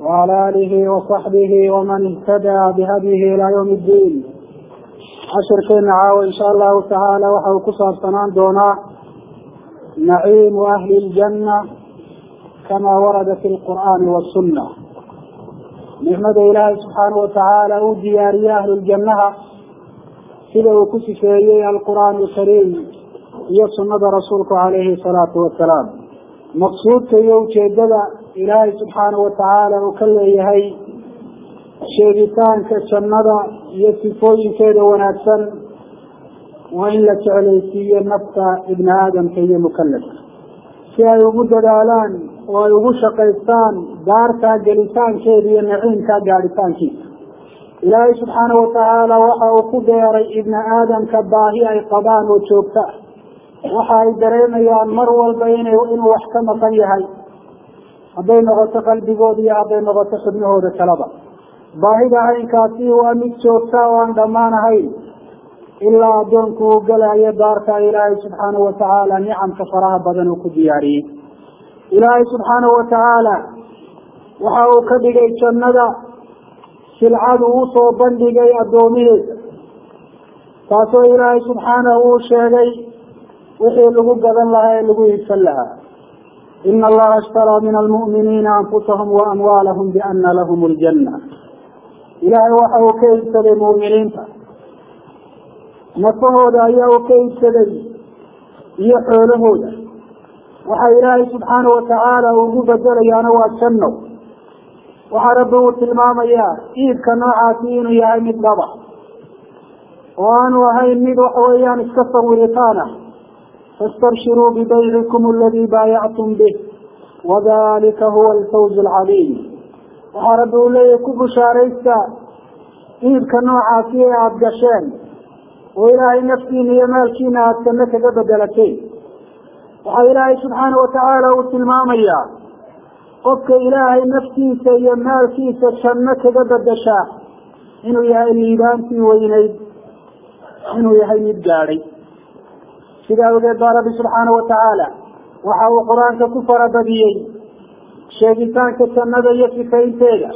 وعلى آله وصحبه ومن اهتدى بهديه إلى يوم الدين cashirkeena caawa insha allahu tacaala waxa uu ku saabsanaan doonaa naciimu ahli ljanna kamaa warada fi lqur'aani wasunna nicmada ilaahay subxaana watacaala uu diyaariye ahluljannaha sida uu ku sifeeyey alqur'aan alkariim iyo sunnada rasuulku calayhi salaatu wasalaam maqsuudka iyo ujeedada ilaahay subxaana watacaala uu ka leeyahay sheegitaanka jannada iyo sifooyinkeeda wanaagsan waa in la jeclaysiiyo nafta ibni aadamka iyo mukalafka si ay ugu dadaalaan oo ay ugu shaqaystaan daartaa gelitaankeeda iyo naciimkaa gaadhitaankiisa ilaahay subxaana watacaala waxa uu ku beeray ibni aadamka baahi ay qabaan oo joogta waxa ay dareemayaan mar walba ina inuu wax ka maqan yahay hadday noqoto qalbigooda iyo hadday noqoto xubnahooda kaleba baahida caynkaasi waa mid joogta oo aan dhammaan ahayn ilaa addoonku uu galayo daarta ilaahay subxaana watacaala nicamka faraha badan uu ku diyaariyey ilaahay subxaana watacaala waxa uu ka dhigay jannada silcadu usoo bandhigay addoomihiisa taasoo ilaahay subxaanahu uu sheegay wixii lagu gadan lahaa ee lagu iibsan lahaa ina allaha ishtaraa min almu'miniina anfusahum wa amwaalahum biana lahum ljanna ilaahay waxa uu ka iibsaday mu'miniinta nafahooda ayaa uu ka iibsaday iyo xoolahooda waxa ilaahay subxaana watacaala ugu bedelayaana waa janno waxaa rabbi uu tilmaamayaa iibka noocaasi inuu yahay mid dhaba oo aanu ahayn mid waxa weeyaan iska sawiritaan ah fastabshiruu bibaycikum aladii baayactum bih wadalika huwa alfawz alcaliim waxaa rabbi uu leeyahay ku bushaaraysta iibka noocaasi ee aada gasheen oo ilaahay naftiina iyo maalkiina aada janno kaga bedelateen waxaa ilaahay subxaana watacaala uu tilmaamayaa qofka ilaahay naftiisa iyo maalkiisa janno kaga bedeshaa inuu yahay liibaantii weyneyd inuu yahay mid gaadhay sidaa awgeed baa rabbi subxaana watacaala waxa uu qur-aanka ku farabadiyey sheegitaanka jannada iyo sifaynteeda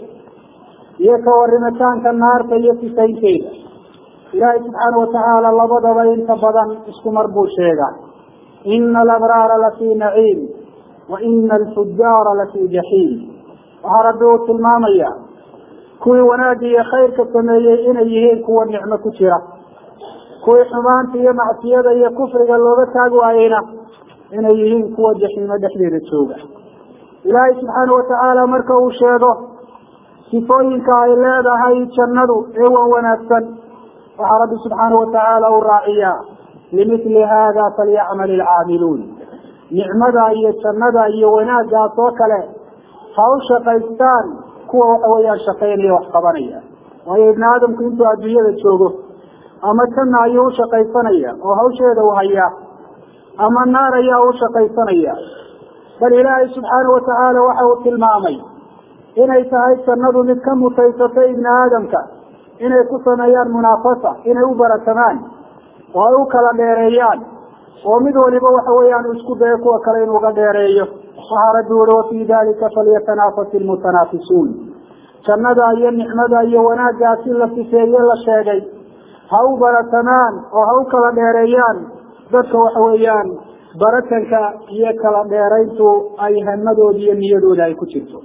iyo ka warimitaanka naarta iyo sifaynteeda ilaahay subxaana watacaala labadaba inta badan isku mar buu sheegaa ina alabraara lafii naciim wa ina alfujaara lafii jaxiim waxaa rabbi uu tilmaamaya kuwii wanaagga iyo khayrka sameeyey inay yihiin kuwa nicmo ku jira kuwii xumaanta iyo macsiyada iyo kufriga looga taag waayeyna inay yihiin kuwa jaxiimo dhexdeeda jooga ilaahay subxaana watacaala marka uu sheego sifooyinka ay leedahay jannadu ee wan wanaagsan waxaa rabbi subxaana watacaala u raaciyaa limithli hada falyacmal ilcaamiluun nicmada iyo jannada iyo wanaaggaas oo kale ha u shaqaystaan kuwa waxa weeyaan shaqaynaya wax qabanaya waayo ibni aadamku intuu adduunyada joogo ama janna ayuu ushaqaysanaya oo hawsheeda u hayaa ama naar ayaa u shaqaysanaya bal ilaahay subxaana watacaala waxa uu tilmaamay inay tahay jannadu mid ka mutaysatay ibni aadamka inay ku sameeyaan munaafasa inay u baratamaan oo ay u kala dheereeyaan oo mid waliba waxa weeyaan isku dayo kuwa kale inuu ga dheereeyo waxaa rabbi uri wafii dalika falyatanafas ilmutanaafisuun jannada iyo nicmada iyo wanaaggaasi la sifeeye la sheegay ha u baratamaan oo ha u kala dheereeyaan dadka waxa weeyaan baratanka iyo kala dheerayntu ay hamadooda iyo niyadooda ay ku jirto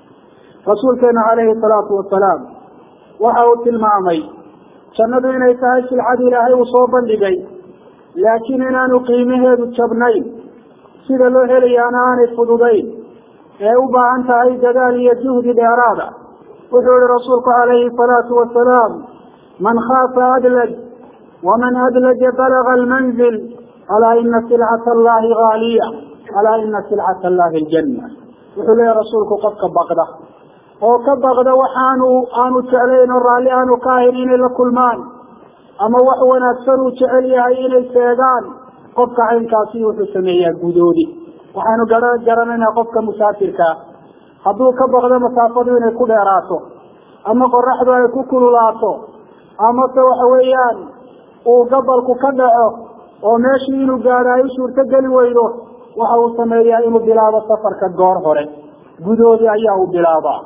rasuulkeena calayhi salaatu wasalaam waxa uu tilmaamay jannadu inay tahay silcad ilaahay uu soo bandhigay laakiin inaanu qiimaheedu jabnayn sida loo helayaana aanay fududayn ee u baahan tahay dadaal iyo juhdi dheeraada wuxuu yihi rasuulku calayhi salaatu wasalaam man khaafa adlaj waman adlaja balaga almanzil alaa ina silcata allahi haaliya alaa ina silcata allahi aljanna wuxuu leeyahy rasuulku qofka baqda oo ka baqda waxaanu aanu jeclayn oo raalli aanu ka ahayn inay la kulmaan ama wax wanaagsan uu jecel yahay inay sheegaan qofka caynkaasi wuxuu sameeyaa gudoodi waxaanu gara garanaynaa qofka musaafirkaa hadduu ka baqdo masaafadu inay ku dheeraato ama qoraxdu ay ku kululaato ama se waxa weeyaan uu gabalku ka dhaco oo meeshii inuu gaadho ay u suurto geli weydo waxa uu sameeyaa inuu bilaabo safarka goor hore gudoodii ayaa uu bilaabaa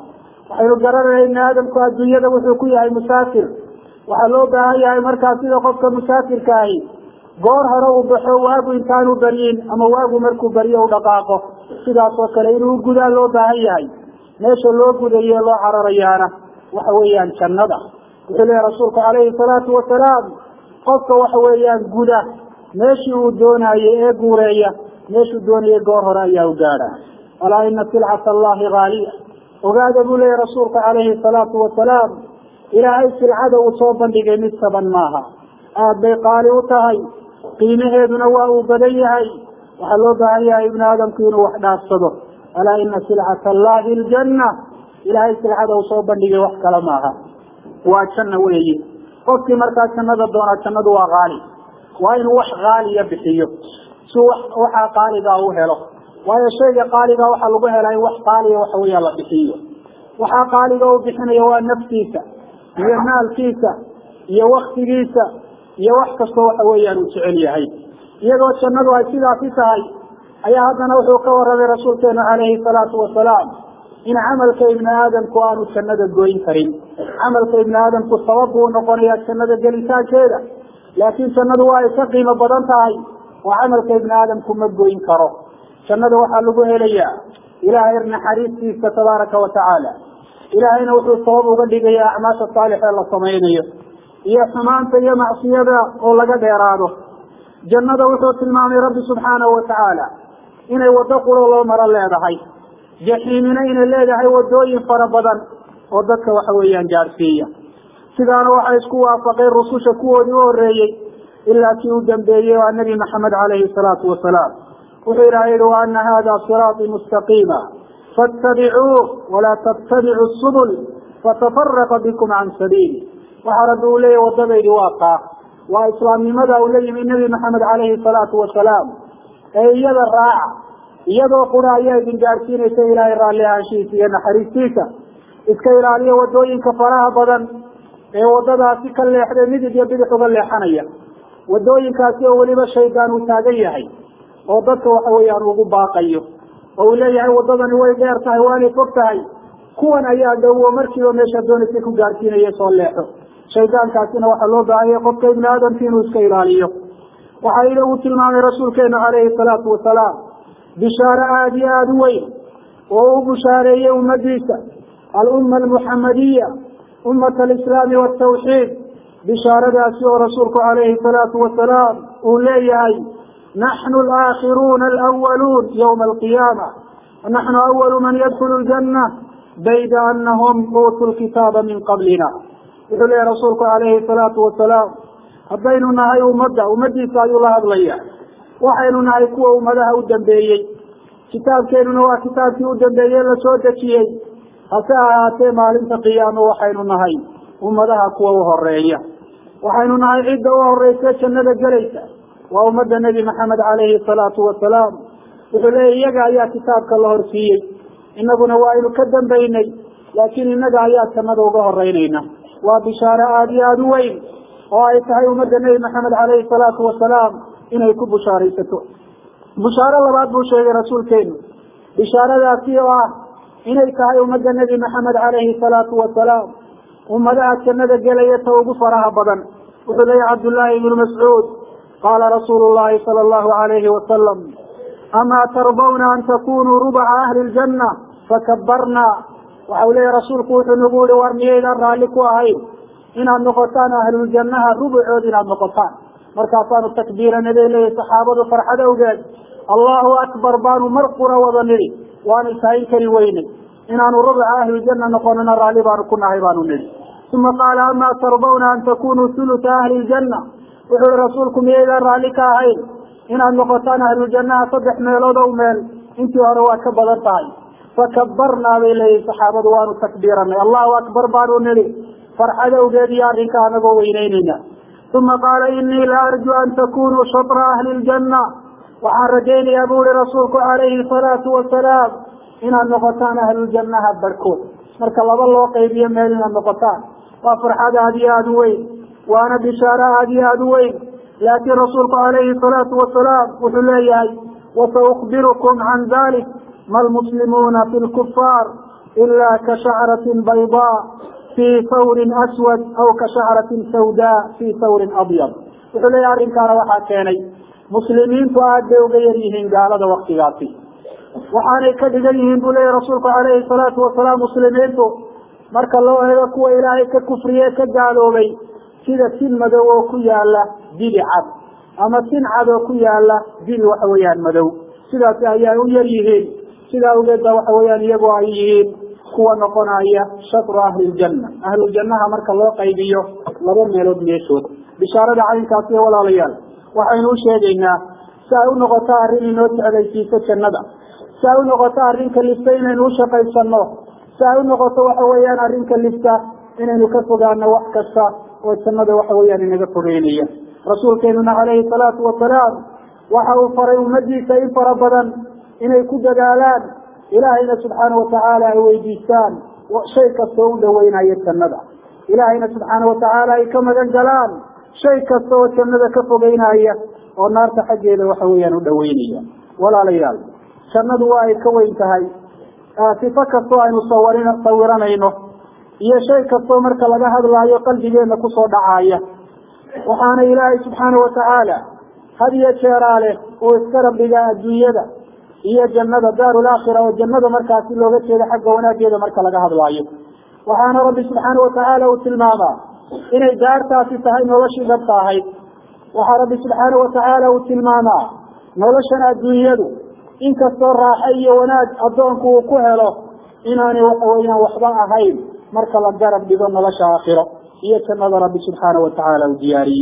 waxaynu garanayna ibni aadamku adduunyada wuxuu ku yahay musaafir waxaa loo baahan yahay markaa sida qofka musaafirka ahi goor hore uu baxo waagu intaanu baryin ama waagu markuu baryo u dhaqaaqo sidaas oo kale inuu gudaa loo baahan yahay meesha loo gudaye loo cararayaana waxa weeyaan jannada wuxuu leeyahy rasuulku calayhi salaatu wasalaam qofka waxa weeyaan guda meeshii uu doonaaye ee guureeya meeshuu doonayay goor hore ayaa u gaadha alaa ina silcata allahi haaliya ogaada buu leeyahy rasuulka calayhi salaatu wasalaam ilaahay silcada uu soo bandhigay mid saban maaha aada bay qaali u tahay qiimaheeduna waa uu badan yahay waxaa loo baahan yahay ibni aadamku inuu wax dhaafsado alaa ina silcata allahi ljanna ilaahay silcada uu soo bandhigay wax kale maaha waa janna weeyi qofkii markaa jannada doonaa jannadu waa qaali waa inuu wax qaaliya bixiyo si waxaa qaaligaa u helo waayo shayga qaaliga waxaa lagu helaa in wax qaaliya waxa weya la bixiyo waxaa qaaliga u bixinaya waa naftiisa iyo maalkiisa iyo waktigiisa iyo wax kastoo waxa weeyaan uu jecel yahay iyadoo jannadu ay sidaasi tahay ayaa haddana wuxuu ka warramay rasuulkeenu calayhi salaatu wasalaam in camalka ibni aadamku aanu jannada goyn karin camalka ibni aadamku sabab buu noqonayaa jannada gelitaankeeda laakiin jannadu waa ay ka qiimo badan tahay oo camalka ibni aadamku ma goyn karo jannada waxaa lagu helayaa ilaahay naxariistiisa tabaaraka wa tacaala ilaahayna wuxuu sabab uga dhigaya acmaasha saalixee la samaynayo iyo xumaanta iyo macsiyada oo laga dheeraado jannada wuxuu tilmaamay rabbi subxaanahu wa tacaala inay waddo quro loo maro leedahay jaxiimina inay leedahay wadooyin fara badan oo dadka waxa weeyaan gaadhsiiya sidaana waxay isku waafaqeen rususha kuwoodii u horeeyey ilaa kii u dambeeyey waa nebi maxamed calayhi salaatu wasalaam wuxuu ilaha yihi wa ana hada siraaطii mustaqiima faاtabicuuh walaa tattabicu subul fatafaraqa bikum can sabiili waxaa rabbi uu leeyahy wadadaydi waa taa waa islaamnimada uu la yimi nebi maxamed calayhi salaatu wasalaam ee iyada raaca iyadoo qura ayaa idin gaadhsiinaysa ilaahay raalli ahaanshihiisa iyo naxariistiisa iska ilaaliya wadooyinka faraha badan ee wadadaasi ka leexday midig iyo bidix uga leexanaya wadooyinkaasi oo weliba shaydaan uu taagan yahay oo dadka waxa weeyaan ugu baaqayo oo uu leeyahay wadadani way dheer tahay waanay fog tahay kuwan ayaa dhowo markiiba meesha doonaysa ku gaadhsiinaya soo leexo shaydaankaasina waxaa loo baahanya qofka ibni aadamki inuu iska ilaaliyo waxaa ila uu tilmaamay rasuulkeenu calayhi salaatu wasalaam bishaaro aada iyo aada u weyn oo u bushaareeyey ummadiisa alumma almuxamadiya ummat alislaami waltawxiid bishaaradaasi oo rasuulku calayhi salaatu wasalaam uu leeyahay naxnu alaakhiruuna alawaluun yowma alqiyaama naxnu awalu man yadkulu ljanna bayda anahum uutuu lkitaaba min qablina wuxuu leeyahy rasuulku calayhi salaatu wasalaam haddaynu nahay ummadda ummadiisa ayuu la hadlaya waxaynu nahay kuwa ummadaha u dambeeyey kitaabkeenuna waa kitaabkii u dambeeyey la soo dejiyey hase ahaatee maalinta qiyaamo waxaynu nahay ummadaha kuwa u horeeya waxaynu nahay cidda u horeysa jannada gelaysa waa ummadda nebi maxamed calayhi salaatu wasalaam wuxuu leeyahy iyaga ayaa kitaabka la horsiiyey inaguna waa aynu ka dambaynay laakiin innaga ayaa jannada uga horeynayna waa bishaaro aada iyo aada u weyn oo ay tahay ummadda nebi maxamed calayhi salaatu wasalaam inay ku bushaaraysato bushaaro labaad buu sheegay rasuulkeenu bishaaradaasi oo ah inay tahay ummadda nebi maxamed calayhi salaatu wasalaam ummadaha jannada gelaya ta ugu faraha badan wuxuu leeyahy cabdullaahi ibnu mascuud qaala rasuulu llahi sala allahu alayhi wasalam amaa tardawna an takunuu rubaca ahli ljanna fakabarna waxau leeyahy rasuulku wuxuu nagu yihi war miyaydaan raalli ku ahayn inaad noqotaan ahluljannaha rubucood inaad noqotaan markaasaanu takbiirana bay leeyahy saxaabadu farxad awgeed allahu akbar baanu mar qura wada nidhi waanu tahin kari weynay inaanu rubuca ahliljanna noqonana raalli baanu ku nahay baanu nidhi uma qaala amaa tardawna an takunuu huluta ahli ljanna wuxuu ihi rasuulku miyaydaan raalli ka ahayn inaad noqotaan ahluljannaha saddex meelood ow meel intii hore waa ka badan tahay fakabarnaa bay leeyihin saxaabadu waanu takbiiranay allahu akbar baanu nidhi farxad awgeed iyo arrinka anagoo weyneyneyna uma qaala inii la arju an takunuu shatra ahli ljanna waxaan rajaynayaa bu ihi rasuulku calayhi salaatu wasalaam inaad noqotaan ahluljannaha barhkood marka laba loo qaybiyo meel inaad noqotaan waa farxad aada iyo aada u weyn waana bishaaro aada iyo aada u weyn laakiin rasuulku calayhi salaatu wasalaam wuxuu leeyahay wasaukbirukum can dalik ma lmuslimuuna fi lkufaar ilaa ka shacratin baydaa fii thawrin aswad aw ka shacratin sawdaa fii thawrin abyad wuxuu leeyahy arrinkaana waxaa keenay muslimiintu aad bay uga yar yihiin gaalada waktigaasi waxaanay ka dhigan yihiin buu leeyahy rasuulku calayhi salaatu wasalaam muslimiintu marka loo eego kuwa ilaahay ka kufriye ka gaaloobay sida tin madow oo ku yaala dili cad ama tin cad oo ku yaala dil waxa weeyaan madow sidaasi ayay u yar yihiin sidaa awgeed ba waxa weeyaan iyagoo ay yihiin kuwa noqonaya shatru ahliljanna ahluljannaha marka loo qaybiyo laba meelood meeshood bishaarada caynkaasi iyo walaalayaal waxaynu u sheegaynaa si ay u noqoto arrin inoo jeclaysiiso jannada si ay u noqoto arrin kalifta inaynu u shaqaysano si ay u noqoto waxa weeyaan arrin kalifta inaynu ka fogaano wax kasta oo jannada waxa weeyaan inaga fogeynaya rasuulkeenuna calayhi salaatu wasalaam waxa uu faray ummadiisa in fara badan inay ku dadaalaan ilaahayna subxaana watacaala ay weydiistaan shay kasta oo u dhaweynayo jannada ilaahayna subxaana watacaala ay ka magan galaan shay kasta oo jannada ka fogeynaya oo naarta xaggeeda waxa weeyaan u dhaweynaya walaalayaal jannadu waa ay ka weyn tahay sifo kastoo aynu sawarin sawiranayno iyo shay kastoo marka laga hadlaayo qalbigeena kusoo dhacaya waxaana ilaahay subxaana watacaala had iyo jeeraa leh uu iska rabbigaa adduunyada iyo jannada daaru laakhira oo jannada markaasi looga jeedo xagga wanaageeda marka laga hadlaayo waxaana rabbi subxaana watacaala uu tilmaamaa inay daartaasi tahay noloshii dhabta ahayd waxaa rabbi subxaana watacaala uu tilmaamaa noloshan adduunyadu inkastoo raaxo iyo wanaag addoonku uu ku helo inaanay waxa weeyaan waxba ahayn marka la garab dhigo nolosha aakhiro iyo jannada rabbi subxaana watacaala uu diyaariyey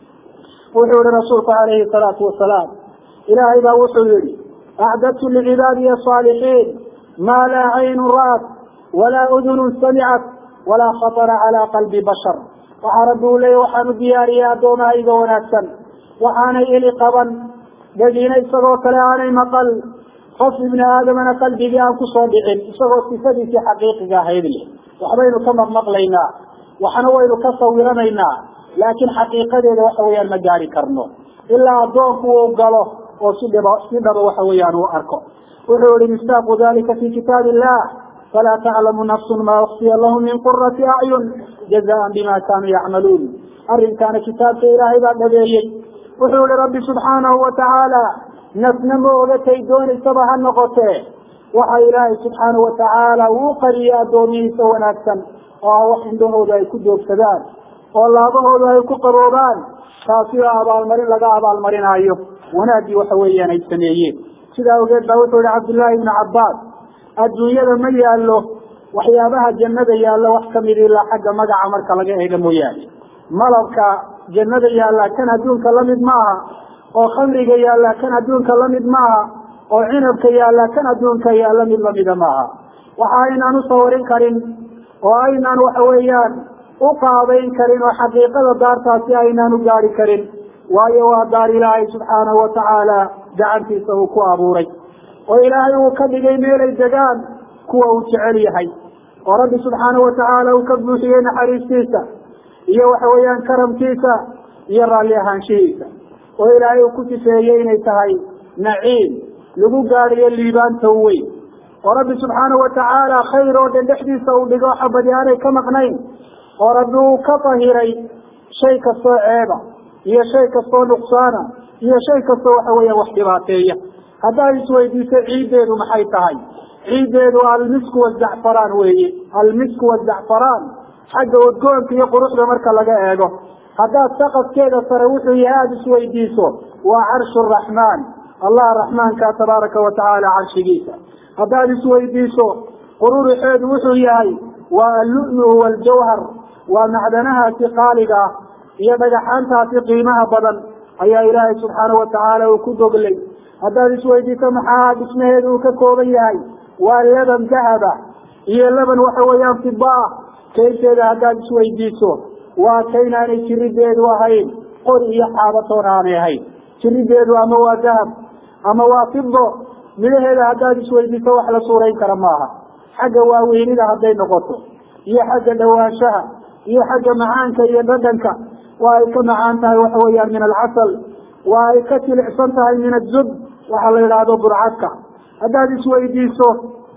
wuxuu yihi rasuulku calayhi salaatu wasalaam ilaahay baa wuxuu yihi acdadtu licibaadiya asaalixiin maa laa caynun ra'at walaa udunun samicat walaa khatara calaa qalbi bashar waxaa rabbi uu leeya waxaan u diyaariyey addoomahayga wanaagsan waxaanay eli qaban dhegina isagoo kale aanay maqal qof ibni aadamana qalbigii aan kusoo dhicin isagoo sifadiisii xaqiiqiga ahayd leh waxbaynu ka maqmaqlaynaa waxna waynu ka sawiranaynaa laakiin xaqiiqadeeda waxa weeyaan ma gaari karno ilaa addoonku uu galo oo si dhib si dhaba waxa weeyaan uu arko wuxuu yihi mistaaqu dalika fi kitaab illah falaa taclamu nafsun maa ukfiya lahum min qurati acyun jazaan bima kaanuu yacmaluun arrinkaana kitaabka ilaahay baa dhabeeyey wuxuu yihi rabbi subxaanahu watacaala nafna ma ogatay doonaysaba ha noqotee waxa ilaahay subxaanahu watacaala uu qariyay addoomihiisa wanaagsan oo ah wax indhahooda ay ku doogsadaan oo laabahooda ay ku qaboobaan taasi oo abaalmarin laga abaalmarinaayo wanaaggii waxa weeyaan ay sameeyeen sidaa awgeed baa wuxuu yihi cabdullaahi ibnu cabbaas adduunyada ma yaallo waxyaabaha jannada yaallo wax kamid ilaa xagga magaca marka laga eega mooyaane malabka jannada yaallaa kan adduunka lamid maaha oo khamriga yaallaa kan adduunka lamid maaha oo cinabka yaallaa kan adduunka yaalla mid lamida maaha waxa aynaan u sawarin karin oo aynaan waxa weeyaan u qaabayn karin oo xaqiiqada daartaasi aynaan u gaari karin waayo waa daar ilaahay subxaanahu watacaala gacantiisa uu ku abuuray oo ilaahay uu ka dhigay meelay degaan kuwa uu jecel yahay oo rabbi subxaanahu watacaala uu ka buuxiyey naxariistiisa iyo waxa weeyaan karamkiisa iyo raalli ahaanshihiisa oo ilaahay uu ku sifeeyey inay tahay naciim lagu gaadhayo liibaanta weyn oo rabbi subxaanahu watacaala khayr oo dhan dhexdiisa uu dhigo xabadi aanay ka maqnayn oo rabbi uu ka tahiray shay kastoo ceeba iyo shay kastoo nuqsaana iyo shay kastoo waxa weeyaan wax dhibaateeya haddaad isweydiiso ciiddeedu maxay tahay ciiddeedu almisku wazacfaraan weeye almisku wazacfaraan xagga udgoonka iyo quruxda marka laga eego haddaad saqafkeeda sare wuxuu yahay aada isweydiiso waa carshu raxmaan allah raxmaanka tabaaraka watacaala carshigiisa haddaad isweydiiso qururuxeedu wuxuu yahay waa allu'lu'u waljawhar waa macdanahaasi qaaliga ah iyo dhagaxaantaasi qiimaha badan ayaa ilaahay subxaanahu watacaala uu ku goglay haddaad isweydiiso maxaa dhismaheedu uu ka kooban yahay waa laban dahaba iyo laban waxa weeyaan fiba ah kaynteeda haddaad isweydiiso waa kaynaanay jirideedu ahayn qori iyo xaabatoona aanay ahayn jirideedu ama waa dahab ama waa fido midhaheeda haddaad isweydiiso wax la suurayn kara maaha xagga waaweynida hadday noqoto iyo xagga dhawaanshaha iyo xagga macaanka iyo dhadhanka waa ay ka macaan tahay waxa weeyaan min alcasal waa ay ka jilicsan tahay min azub waxaa la yidhaahdo burcadka haddaad isweydiiso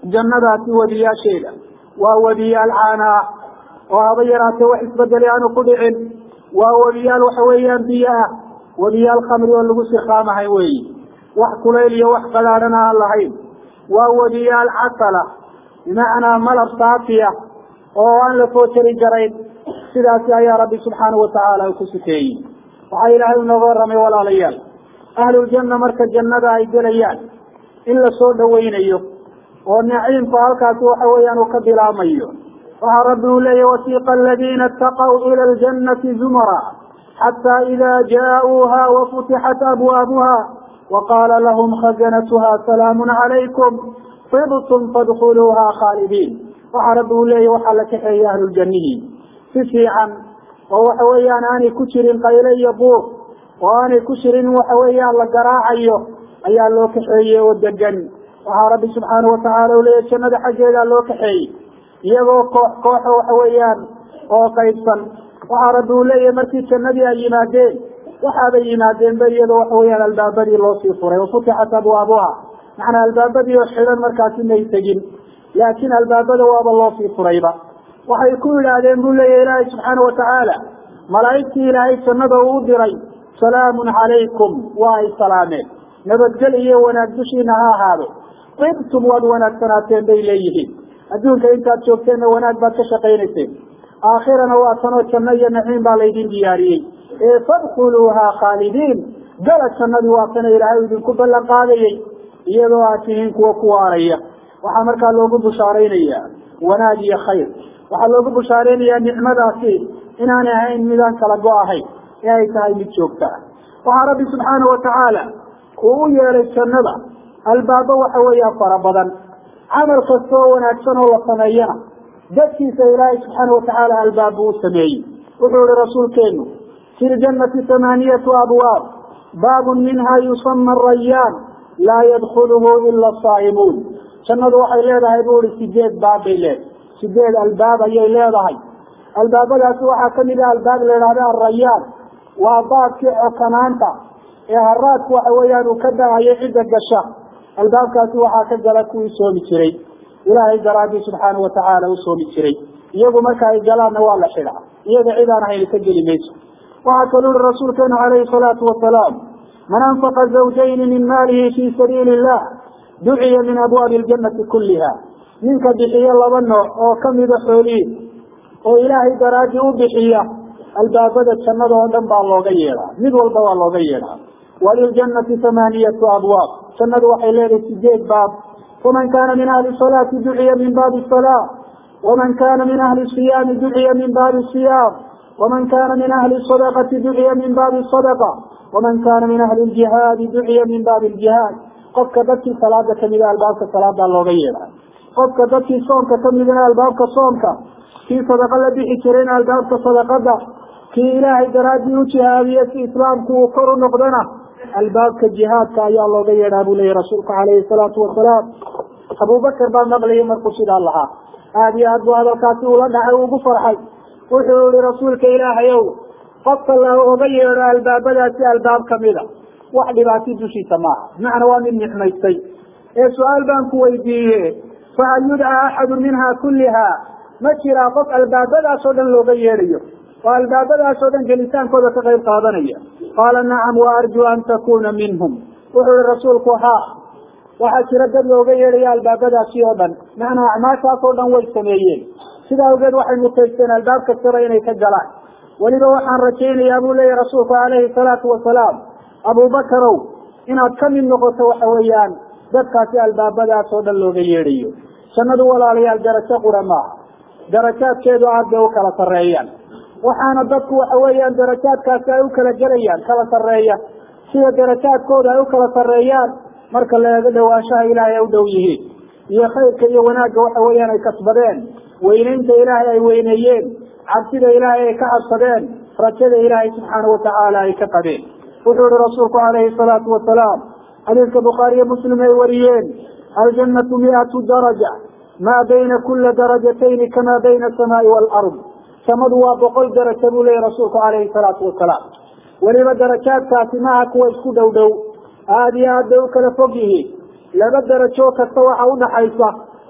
jannadaasi wadiyaasheeda waa wadiyaal caanaa oo haba yaraatee wax isbedeli aanu ku dhicin waa wadiyaal waxa weeyaan biyo ah wadiyaal khamri oo lagu sirkaamahay weyi wax kulayl iyo wax qadaadhana aan lahayn waa wadiyaal casala bimacnaa malab saafiya oo aan la foojari jarayn sidaasi ayaa rabbi subxaanahu watacaala ku sifeeyey waxaa ilaahay inooga warramay walaalayaal ahluljanna marka jannada ay gelayaan in la soo dhawaynayo oo naciimku halkaasi waxa weeyaan uu ka bilaamayo waxaa rabbi uu leeyahy wasiiqa aladiina itaqaw ila aljannati zumara xataa ida jaa-uuha wafutixat abwaabuha waqaala lahum khazanatuha salaamun calaykum tibtum fadkhuluuha khaalidiin waxaa rabbi uu leeyahy waxaa la kaxeeyay ahluljanihi si fiican oo waxa weeyaan aanay ku jirin qayle iyo buur oo aanay ku jirin waxa weeyaan la garaacayo ayaa loo kaxeeyey oo degan waxaa rabbi subxaanahu watacaala u leeyahy jannada xaggeedaa loo kaxeeyey iyagoo koox kooxa waxa weeyaan oo qaybsan waxaa rabbi uu leeyahay markii jannadii ay yimaadeen waxaabay yimaadeenba iyadoo waxa weeyaan albaabadii loosii furay wafutixat abwaabuha macnaa albaabadii oo xidhan markaasi may tegin laakiin albaabada waaba loosii furayba waxay ku yidhaahdeen buu leeyahy ilaahay subxaana watacaala malaa'igtii ilaahay jannada uu diray salaamun calaykum waa ay salaameen nabadgel iyo wanaag dushiina ha ahaado ibtum waad wanaagsanaateen bay leeyihiin adduunka intaad joogteenna wanaag baad ka shaqaynayseen aakhirana waa tanoo janno iyo naciim baa laydin diyaariyey ee fadkhuluuha khaalidiin gala jannadii waa tana ilaahay idinku ballan qaadayey iyadoo aad tihiin kuwa ku waaraya waxaa markaa loogu bushaaraynaya wanaag iyo khayr waxaa loogu bushaaraynayaa nicmadaasi inaanay ahayn midaan kala go ahayn ee ay tahay mid joogta ah waxaa rabbi subxaana watacaala uu u yeelay jannada albaabo waxa weeyaa fara badan camal kasta oo wanaagsan oo la sameeyana dadkiisa ilaahay subxaana watacaala albaab buu u sameeyey wuxuu ihi rasuulkeenu fi ljannati tamaaniyatu abwaab baabun minha yusama arayaan laa yadkuluhu ila asaa'imuun jannadu waxay leedahay buu ihi sideed baab bay leedahay sideed albaab ayay leedahay albaabadaasi waxaa kamid ah albaab la idhahda arayaan waa baabkii cokanaanta ee haraadku waxa weeyaan uu ka da-ayay cidda gasha albaabkaasi waxaa ka gala kuwii soomi jiray ilaahay daraadii subxaana watacaala u soomi jiray iyagu marka ay galaanna waa la xidhaa iyaga cid aan ahayn ka geli mayso waxaa kaluu ihi rasuulkeenu calayhi salaatu wasalaam man anfaqa zawjayni min maalihi fi sabiili illah duciya min abwaabi ljannati kulliha ninka bixiya laba nooc oo kamida xoolihiis oo ilaahay daraadii u bixiya albaabada jannada oo dhan baa looga yeedhaa mid walba waa looga yeedhaa waliljannati tamaaniyatu abwaab jannadu waxay leedahay sideed baab faman kaana min ahli salaati duciya min baabi salaa waman kaana min ahli siyaami duciya min baabi siyaam waman kaana min ahli sadaqati duciya min baabi sadaqa waman kaana min ahli ljihaadi duciya min baabi ljihaad qofka dadkii salaada kamida albaabka salaadaa looga yeedhaa qofka dadkii soomka kamidana albaabka soomka kii sadaqa la bixi jirayna albaabka sadaqada kii ilaahay daraadii u jihaadiye si islaamku uu kor u noqdana albaabka jihaadka ayaa looga yeedhaa buu leeyahy rasuulku calayhi salaatu wasalaam abubakar baa maqlayay markuu sidaa lahaa aada iyo aad buu hadalkaasi ula dhacay ugu farxay wuxuu yihi rasuulka ilaahay ow qofka looga yeedho albaabadaasi albaab kamida wax dhibaati dushiisa maaha bimacnaa waa mid nicmaystay ee su-aal baan ku weydiiye fahal yudcaa axadu minha kulliha ma jiraa qof albaabadaas oo dhan looga yeedhayo oo albaabadaas oo dhan gelitaankooda ka qayb qaadanaya qaala nacam wa arjuu an takuna minhum wuxuu yihi rasuulku haa waxaa jira dad looga yeedhaya albaabadaasi oo dhan macnaa acmaashaas oo dhan way sameeyeen sidaa awgeed waxay mutaysteen albaab kastaba inay ka galaan weliba waxaan rajaynayaa buu leeyahy rasuulku calayhi salaatu wasalaam abubakarow inaad ka mid noqoto waxa weeyaan dadkaasi albaabadaas oo dhan looga yeedhayo jannadu walaalayaal darajo qura maaha darajaadkeedu aad bay u kala sarreeyaan waxaana dadku waxa weeyaan darajaadkaasi ay u kala gelayaan kala sarreeya sida darajaadkooda ay u kala sarreeyaan marka la eego dhawaanshaha ilaahay ay u dhow yihiin iyo khayrka iyo wanaagga waxa weeyaan ay kasbadeen weynaynta ilaahay ay weyneeyeen cabsida ilaahay ay ka cabsadeen rajada ilaahay subxaana watacaala ay ka qabeen wuxuu ihi rasuulku calayhi salaatu wasalaam xadiiska bukhaariyo muslim ay wariyeen aljannatu miatu daraja maa bayna kula darajatayni kamaa bayna asamaai waalard samadu waa boqol darajo buu leeyahy rasuulku calayhi salaatu wasalaam weliba darajaadkaasi maaha kuwa isku dhow dhow aada iyo aad bay u kala fog yihiin laba darajo kasta waxa udhaxaysa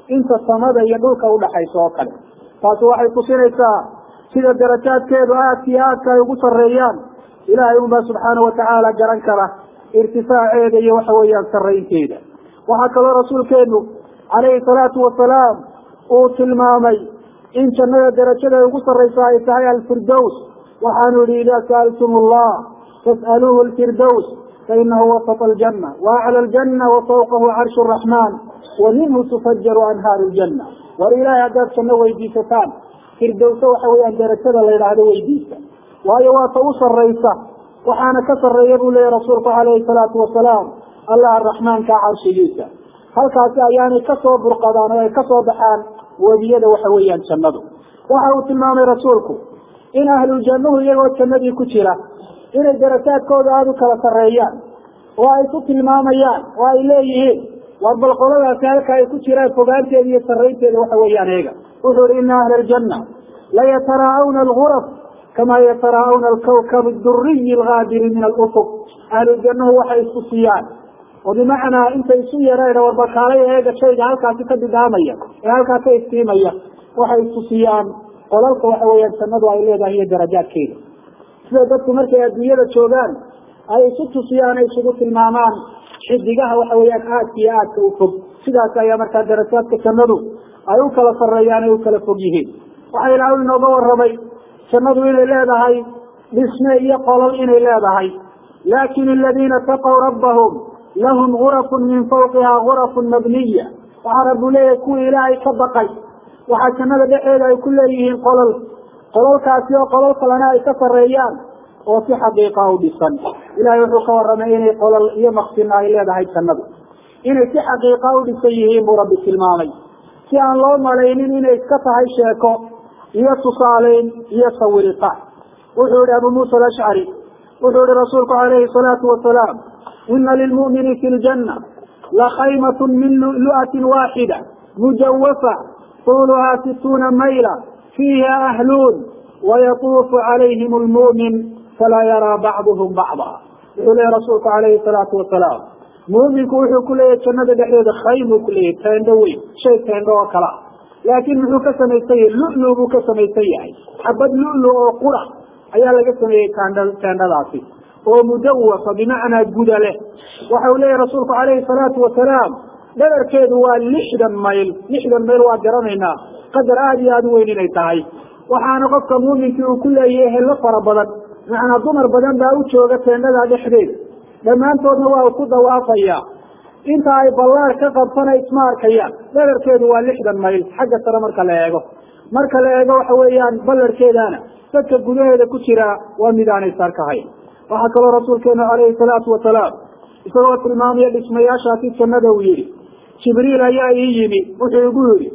inta samada iyo dhulka udhaxaysa oo kale taasi waxay tusinaysaa sida darajaadkeedu aadka iyo aadka ay ugu sarreeyaan ilaahay unbaa subxaana watacaala garan kara irtifaaceeda iyo waxa weeyaan sarraynteeda waxaa kaloo rasuulkeenu calayhi salaatu wasalaam uu tilmaamay in jannada darajada ay ugu sarraysa ay tahay alfirdows waxaanu yihi idaa sa'altum allah fas'aluuhu alfirdows fainahu wasط aljanna waaclى aljanna wafawqahu carshu الraxman wa minhu tufajaru anhaaru ljanna war ilahay haddaad janno weydiisataan firdowsa waxa weeyaan darajada la yidhaahdo weydiista waayo waa ta u sarraysa waxaana ka sarreeya buu leeyahy rasuulku calayhi salaatu wasalaam allah araxmaanka carshigiisa halkaasi ayaanay kasoo burqadaan oo ay kasoo baxaan webiyada waxa weeyaan jannadu waxa uu tilmaamay rasuulku in ahluljannuhu iyagoo jannadii ku jira inay darajaadkooda aada u kala sarreeyaan oo ay ku tilmaamayaan oo ay leeyihiin war bal qoladaasi halka ay ku jiraan fogaanteeda iyo sarraynteeda waxa weeyaan eega wuxuu ihi ina ahla aljanna layataraa'awna alguraf kama yataraa'awna alkawkab aduriyi algaadiri min alufuq ahluljannuhu waxay isku siiyaan oo bimacnaa intay isu yareen warbakaalay eega shayga halkaasi ka bidhaamaya ee halkaa ka iftiimaya waxay isku siiyaan qolalka waxa weeyaan jannadu ay leedahay iyo darajaadkeeda sida dadku markay adduunyada joogaan ay isu tusiyaan ay isugu tilmaamaan xidigaha waxa weeyaan aadka iyo aadka u fog sidaas ayaa markaa darajaadka jannadu ay u kala sarreeyaan ay u kala fog yihiin waxaa ilaahu inooga warramay jannadu inay leedahay dhisme iyo qolol inay leedahay laakin aladiina taqow rabbahum lahum gurafun min fawqiha gurafun mabniya waxaa rabbu leeyahay kuwii ilaahay ka baqay waxaa jannada dhexeeda ay ku leeyihiin qolol qololkaasi oo qolol kalena ay ka sarreeyaan oo si xaqiiqa u dhisan ilahay wuxuu ka warramay inay qolol iyo maqsina ay leedahay jannadu inay si xaqiiqa u dhisan yihiin buu rabbi tilmaamay si aan loo malaynin inay iska tahay sheeko iyo tusaaleyn iyo sawirita wuxuu yihi abu muusa alashcari wuxuu yihi rasuulku calayhi salaatu wasalaam ina lilmu'mini fi ljanna lakaymatun min lu'lu'atin waaxida mujawafa طuluha situuna mayla fiiha ahluun wayatuufu calayhim lmu'min falaa yaraa bacduhum bacda wuxuu leeyahy rasuulku calayhi salaatu wasalaam mu'minku wuxuu ku leeyahay jannada dhexdeeda khaymuu ku leeyahay teendho weyn shay teendho oo kala laakin muxuu ka samaysan yahay lulu buu ka samaysan yahay xabad lulu oo qura ayaa laga sameeyey tnd teendhadaasi oo mudawafa bimacnaa guda leh waxa uu leeyahy rasuulku calayhi salaatu wasalaam dhabarkeedu waa lixdan mayl lixdan mayl waa garanaynaa qadar aada iyo aada u weyn inay tahay waxaana qofka muuminkii uu ku leeyahay helo fara badan macnaa dumar badan baa u jooga teendhada dhexdeeda dhammaantoodna waa ku dawaafaya inta ay ballaar ka qabtana isma arkayaan dhabarkeedu waa lixdan mayl xagga sare marka la eego marka la eego waxa weeyaan ballarkeedana dadka gudaheeda ku jira waa mid aanay sarkahayn waxaa kaloo rasuulkeenu calayhi salaatu wasalaam isagoo tilmaamaya dhismayaashaasi jannada uu yihi jibriil ayaa ii yimi wuxuu igu yihi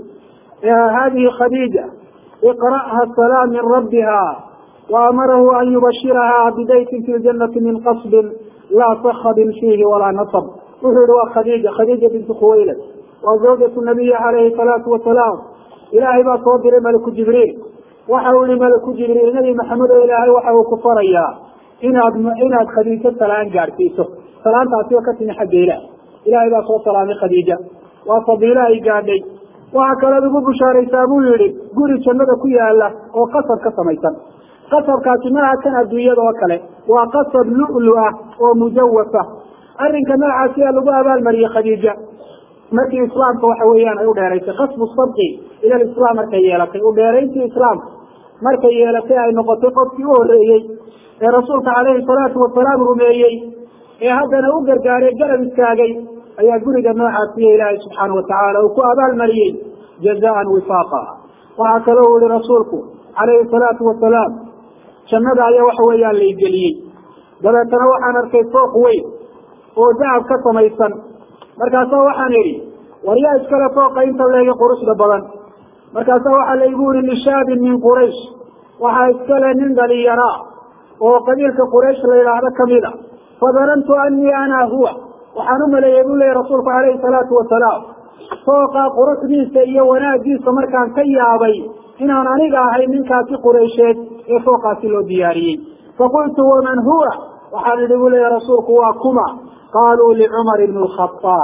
hadihi khadiija iqra'ha salaam min rabbiha waamarahu an yubashiraha bidaytin fi ljanati min qasbin laa sakhabin fiihi walaa nasab wuxuu yihi waa khadiija khadiija bintu khuwaylad waa zawjatu nabiyi calayhi salaatu wasalaam ilaahay baa soo diray maliku jibriil waxa uu yihi maliku jibriil nabi maxamed oo ilaahay waxa uu ku farayaa inaad inaad khadiijo salaan gaadhsiiso salaantaasi oo ka timi xagga ilaah ilaahay baa soo salaamay khadiija waa fadiilo ay gaadhay waxaa kalood ugu bushaaraysaa buu yihi guri jannada ku yaala oo qasab ka samaysan qasabkaasi maaha kan adduunyada oo kale waa qasab lu'lu ah oo mujawafa arrinka noocaasi a lagu abaalmariyey khadiija markii islaamka waxa weeyaan ay u dheeraysay kasbu sabqi ila lislaam markay yeelatay u dheerayntii islaamka markay yeelatay ay noqotay qofkii u horreeyey ee rasuulka calayhi salaatu wasalaam rumeeyey ee haddana u gargaaray garab istaagay ayaa guriga noocaasiyo ilaahay subxaana watacaala uu ku abaalmariyey jazaan wifaaqa waxaa kaloo u yihi rasuulku calayhi salaatu wasalaam jannada ayaa waxa weeyaan laygeliyey dabeetana waxaan arkay fooq weyn oo dacab ka samaysan markaasaa waxaan idhi war yaa iskale fooqa inta leegi quruxda badan markaasaa waxaa laygu yihi lishaabin min quraysh waxaa iskale nin dhalinyaraa oo qabiilka quraysh la yidhaahdo kamid a fadanantu anii ana huwa waxaan u maleeyey buu leeyay rasuulku calayhi salaatu wasalaam fooqa quruxdiisa iyo wanaagiisa markaan ka yaabay inaan aniga ahay ninkaasi quraysheed ee fooqaasi loo diyaariyey faqultu waman huwa waxaan idhi buu leeya rasuulku waa kuma qaaluu licumar ibn lkhaaab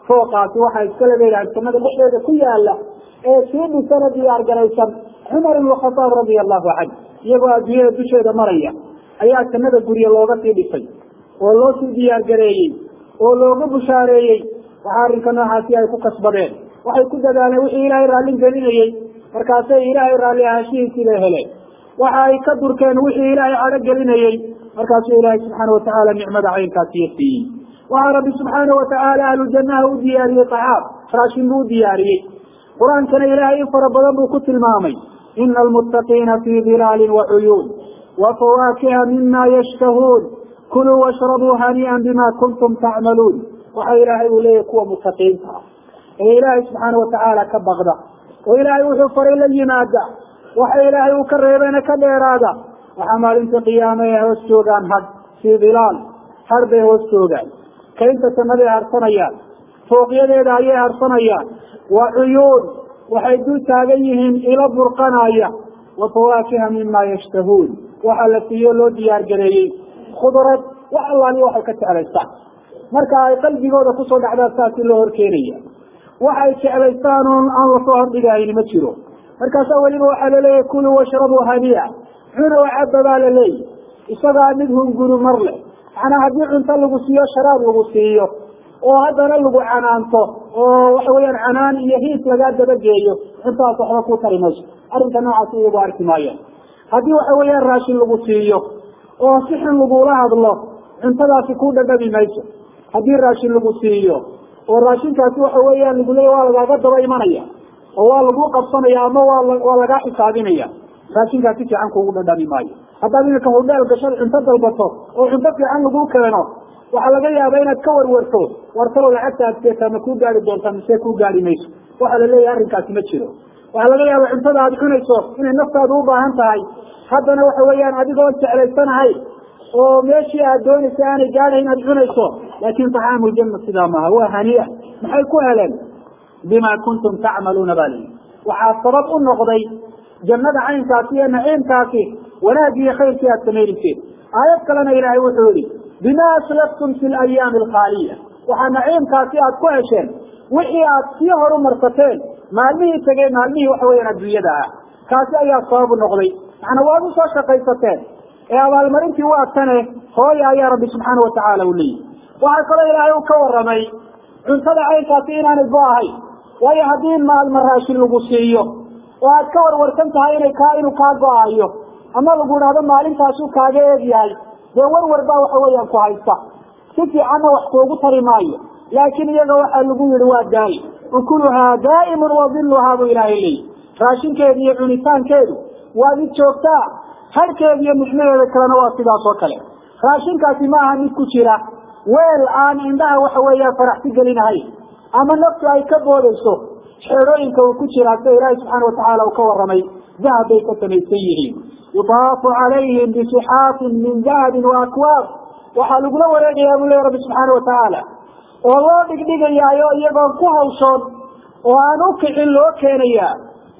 fooqaasi waxaa iskale leeyahay jannada dhexdeeda ku yaala ee sii dhisana diyaar garaysan cumar ibnu khataab radia allahu canhu iyagoo adduunyada dusheeda maraya ayaa jannada gurye looga sii dhisay oo loo sii diyaar gareeyey oo looga bushaareeyey waxaa arrinka noocaasi ay ku kasbadeen waxay ku dadaaleen wixii ilaahay raallin gelinayey markaasay ilaahay raalli ahaanshihiisii bay heleen waxa ay ka durkeen wixii ilaahay cadho gelinayey markaasuu ilaahay subxaana watacaala nicmada caynkaasiyo siiyey waxaa rabbi subxaana watacaala ahlu jannaha u diyaariyey tacaab raashin buu u diyaariyey qur-aankana ilaahay in fara badan buu ku tilmaamay ina almuttaqiina fii dilaalin wacuyuun wafawaakiha mima yashtahuun kuluu washrabuu hanii'an bima kuntum tacmaluun waxa ilaahay uu leeyahy kuwa mutaqiinta ah ee ilaahay subxaana watacaala ka baqda oo ilaahay wuxuu faray la yimaada waxa ilaahay uu ka reebeena ka dheeraada waxaa maalinta qiyaame ay hoos joogaan had fii dilaal har bay hoos joogaan kaynta sannaday harsanayaan fooqyadeeda ayay harsanayaan wa cuyuun waxay dul taagan yihiin ilo burqanaya wa fawaakiha mima yashtahuun waxaa la siiyo loo diyaar gareeyey khudrad wax allaali waxay ka jeclaystaan marka ay qalbigooda kusoo dhacdaan saasi loo horkeenaya waxay jeclaystaan oon aan lasoo hordhigahayni ma jiro markaasaa weliba waxaa laleeyahay kuluu washrabuu haniya cuna wacaba baa la leeyahy isagaa mid hunguru mar leh macnaa haddii cunto lagu siiyo sharaab lagu siiyo oo haddana lagu canaanto oo waxa weeyaan canaan iyo hiis lagaa dabageeyo cuntaas waxba ku tari mayso arrinka noocaas iyagu arki maayaan haddii waxa weeyaan raashin lagu siiyo oo si xun lagula hadlo cuntadaasi ku dhadhabi mayso haddii raashin lagu siiyo oo raashinkaasi waxa weeyaan lagu leeya waa lagaaga daba imanaya oo waa lagu qabsanaya ama waa waa lagaa xisaabinaya raashinkaasi fiican kuugu dhadhami maayo haddaad iminka hudheel gashad cunto dalbato oo cunto fiican lagu keeno waxaa laga yaaba inaad ka warwarto wartalo lacagta aad seetaa ma kuu gaari doontaa mise kuu gaari mayso waxaa la leeyahay arrinkaasi ma jiro waxaa laga yaaba cuntada aad cunayso inay naftaadu u baahan tahay haddana waxa weeyaan adigoon jeclaysanahay oo meeshii aad doonaysa aanay gaadhayn aad cunayso laakin taxaamu janna sidaa maaha waa haniya maxay ku heleen bima kuntum tacmaluuna baa layihi waxaa sabab u noqday jannada caynkaasi iyo naciimkaasi wanaagii iyo khayrkii aad samaynayseen aayad kalena ilaahay wuxuu yihi bima aslaftum fi layaami alkhaaliya waxaa naciimkaasi aad ku hesheen wixii aad sii horumarsateen maalmihii tegey maalmihii waxa weyaan adduunyada ah kaasi ayaa sababu noqday macnaa waad usoo shaqaysateen ee abaalmarintii waa tane hooya ayaa rabbi subxaana watacaala u leeyihi waxaa kaloo ilaahay u ka waramay cuntada caynkaasi inaanay go ahayn waayo haddii maalma raashin lagu siiyo oo aad ka warwarsan tahay inay kaa inuu kaa go-ayo ama lagu idhahdo maalintaasu kaaga eeg yahay dee warwar baa waxa weeyaan ku haysta si fiicanna wax kuugu tari maayo laakiin iyaga waxaa lagu yihi waa daai ukuluhaa daa'imun wadiluhaa buu ilaahay leeyi raashinkeedu iyo cunitaankeedu waa mid joogtaa harhkeedu iyo mixnaheeda kalena waa sidaas oo kale raashinkaasi ma aha mid ku jira weel aan indhaha waxa weeya faraxsi gelinahayn ama naftu ay ka boodayso xeedhooyinka uu ku jiraa sida ilaahi subxaana watacaala uu ka warramay dahab bay ka samaysan yihiin yudaafu calayhim bisixaafin min dahabin wa akwaab waxaa lagula wareegayaa buu leya rabbi subxaana watacaala oo loo dhigdhigayaayo iyagoon ku hawshoon oo aan u kicin loo keenayaa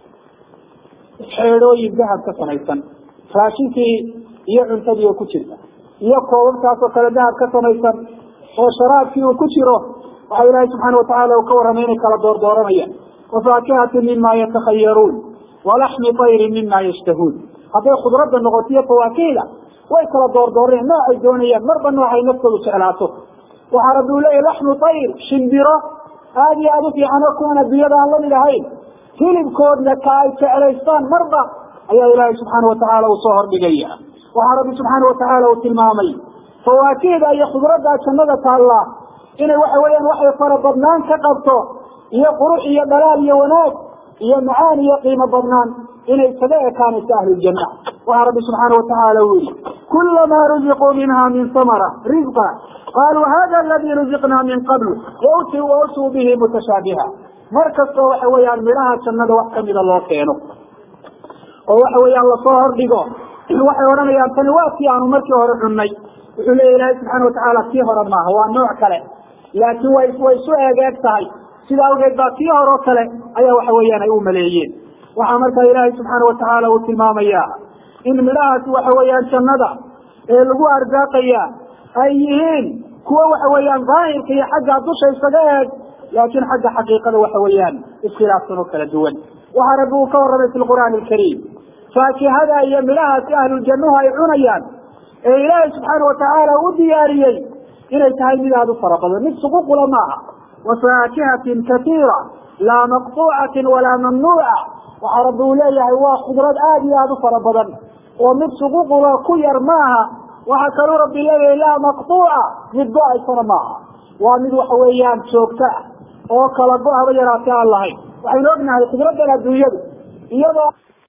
xeedhooyin dahab ka samaysan raashinkii iyo cuntadii oo ku jirta iyo koobabkaas oo kale dahab ka samaysan oo sharaabkii uu ku jiro waxa ilaahay subxaana watacaala uu ka warramay inay kala doordooranayaan wafaakihatin mima yatakhayaruun walaxmi tayrin mima yashtahuun hadday khudradda noqoto iyo fawaakihda way kala doordooranayaan noocay doonayaan marba noocay naftoodu jeclaato waxaa rabbi uu leeyahy laxmu tayr shimbiro aada iyo aada u fiican oo kuwan adduunyada aan lamid ahayn hilibkoodna ka ay jeclaystaan marba ayaa ilaahay subxaana watacaala uu soo hordhigaya waxaa rabbi subxaana watacaala uu tilmaamay fawaakihda iyo khudradda jannada taalla inay waxa weeyaan waxay fara badnaan ka qabto iyo qurux iyo dhalaal iyo wanaag iyo macaan iyo qiimo badnaan inay isaga ekaanayso ahluljanna waxaa rabbi subxaana watacaala uu yihi kulamaa ruziquu minha min samara rizqa qaluu hada aladii ruziqnaa min qabl wautuu wautuu bihi mutashaabiha mar kastoo waxa weeyaan midhaha jannada wax kamida loo keeno oo waxa weeyaan lasoo hordhigo waxay odhanayaan tani waa tii aanu markii hore cunnay wuxuu leeya ilaahay subxaana watacaala tii hore maaha waa nooc kale laakiin way way isu eegeeg tahay sida awgeed baa tii hore oo kale ayaa waxa weeyaan ay u maleeyeen waxaa markaa ilaahay subxaana watacaala uu tilmaamaya in midhahaasi waxa weeyaan jannada ee lagu arsaaqaya ay yihiin kuwo waxa weeyaan daahirka iyo xagga dusha isaga eeg laakiin xagga xaqiiqada waxa weeyaan iskhilaafsan oo kala duwan waxaa rabbi uu ka warramay fi lqur'aani alkariim faakihada iyo midhahaasi ahluljannuhu ay cunayaan ee ilaahay subxaana watacaala u diyaariyey inay tahay mid aada u fara badan mid suququla maaha wafaakihatin katiira laa maqtuucatin walaa mamnuuca waxaa rabbi uu leeyahay waa khudrad aada iyo aada u fara badan oo mid suququla ku yar maaha waxaa kaluu rabbi leeyahay laa maqtuuca mid go-aysana maaha waa mid waxa weeyaan joogto ah oo kala go haba yaraatee aan lahayn waxaynu ognahay khudraddan adduunyadu iyadoo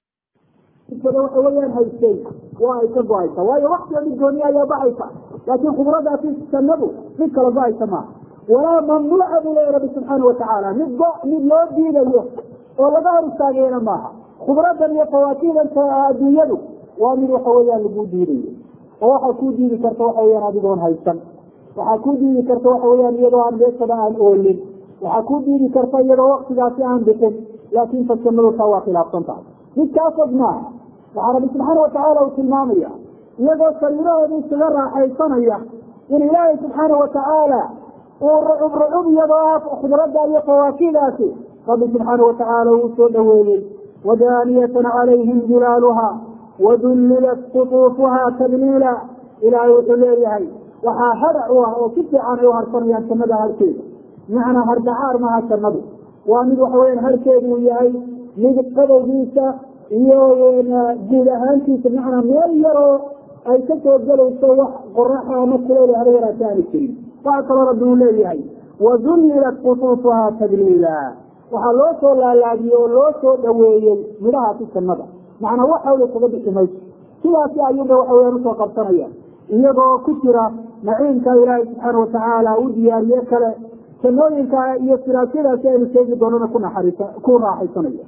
waxa weeyaan haystay waa ay ka go-aysa waayo waktiga mid gooniya ayaa baxaysa laakiin khudraddaasi sanadu mid kala go-aysa maaha walaa mamnuuca buu leeyahy rabbi subxaana watacaala mid go mid loo diidayo oo laga hor istaagayana maaha khudraddan iyo fawaakihdan adduunyadu waa mid waxa weeyaan lagu diidayo oo waxaa kuu diidi karta waxa weyaan adigoon haysan waxaa kuu diidi karta waxa weyaan iyadoo aan meesaba aan oolin waxaa kuu diidi karta iyadoo waktigaasi aan bixin laakin fasanadu taa waa khilaafsan tahay mid kaa fog maaha waxaa rabbi subxaana watacaala uu tilmaamaya iyagoo sariirahooda iskaga raaxaysanaya in ilaahay subxaana watacaala uu rucub rucub iyadoo ah khudradda iyo fawaakidaasi rabbi subxaana watacaala uu soo dhaweeyey wadaaniyatan calayhim jilaaluha wadullilat qutuufuha tadliila ilaahay wuxuu leeyahay waxaa hadac u ah oo si fiican ay u harsanayaan jannada harkeeda macnaa hardhacaar maaha jannadu waa mid waxa weyaan harkeedu uu yahay mid qadowgiisa iyo guud ahaantiisa macnaa meel yaroo ay ka soo gelayso wax qoraxa ama kuleyl haba yaraata aanu jirin waxaa kaloo rabbi uu leeyahay wadullilat qutuufuha tadliila waxaa loo soo laalaadiyey oo loo soo dhaweeyey midhahaasi jannada macnaa wax hawla kaga bixi mayso sidaasi ayuuba waxa weyaan usoo qabsanaya iyagoo ku jira naciimka ilaahay subxaana watacaala u diyaariye kale jannooyinka iyo siraajyadaasi aynu sheegi doonana ku naxariisa ku raaxaysanaya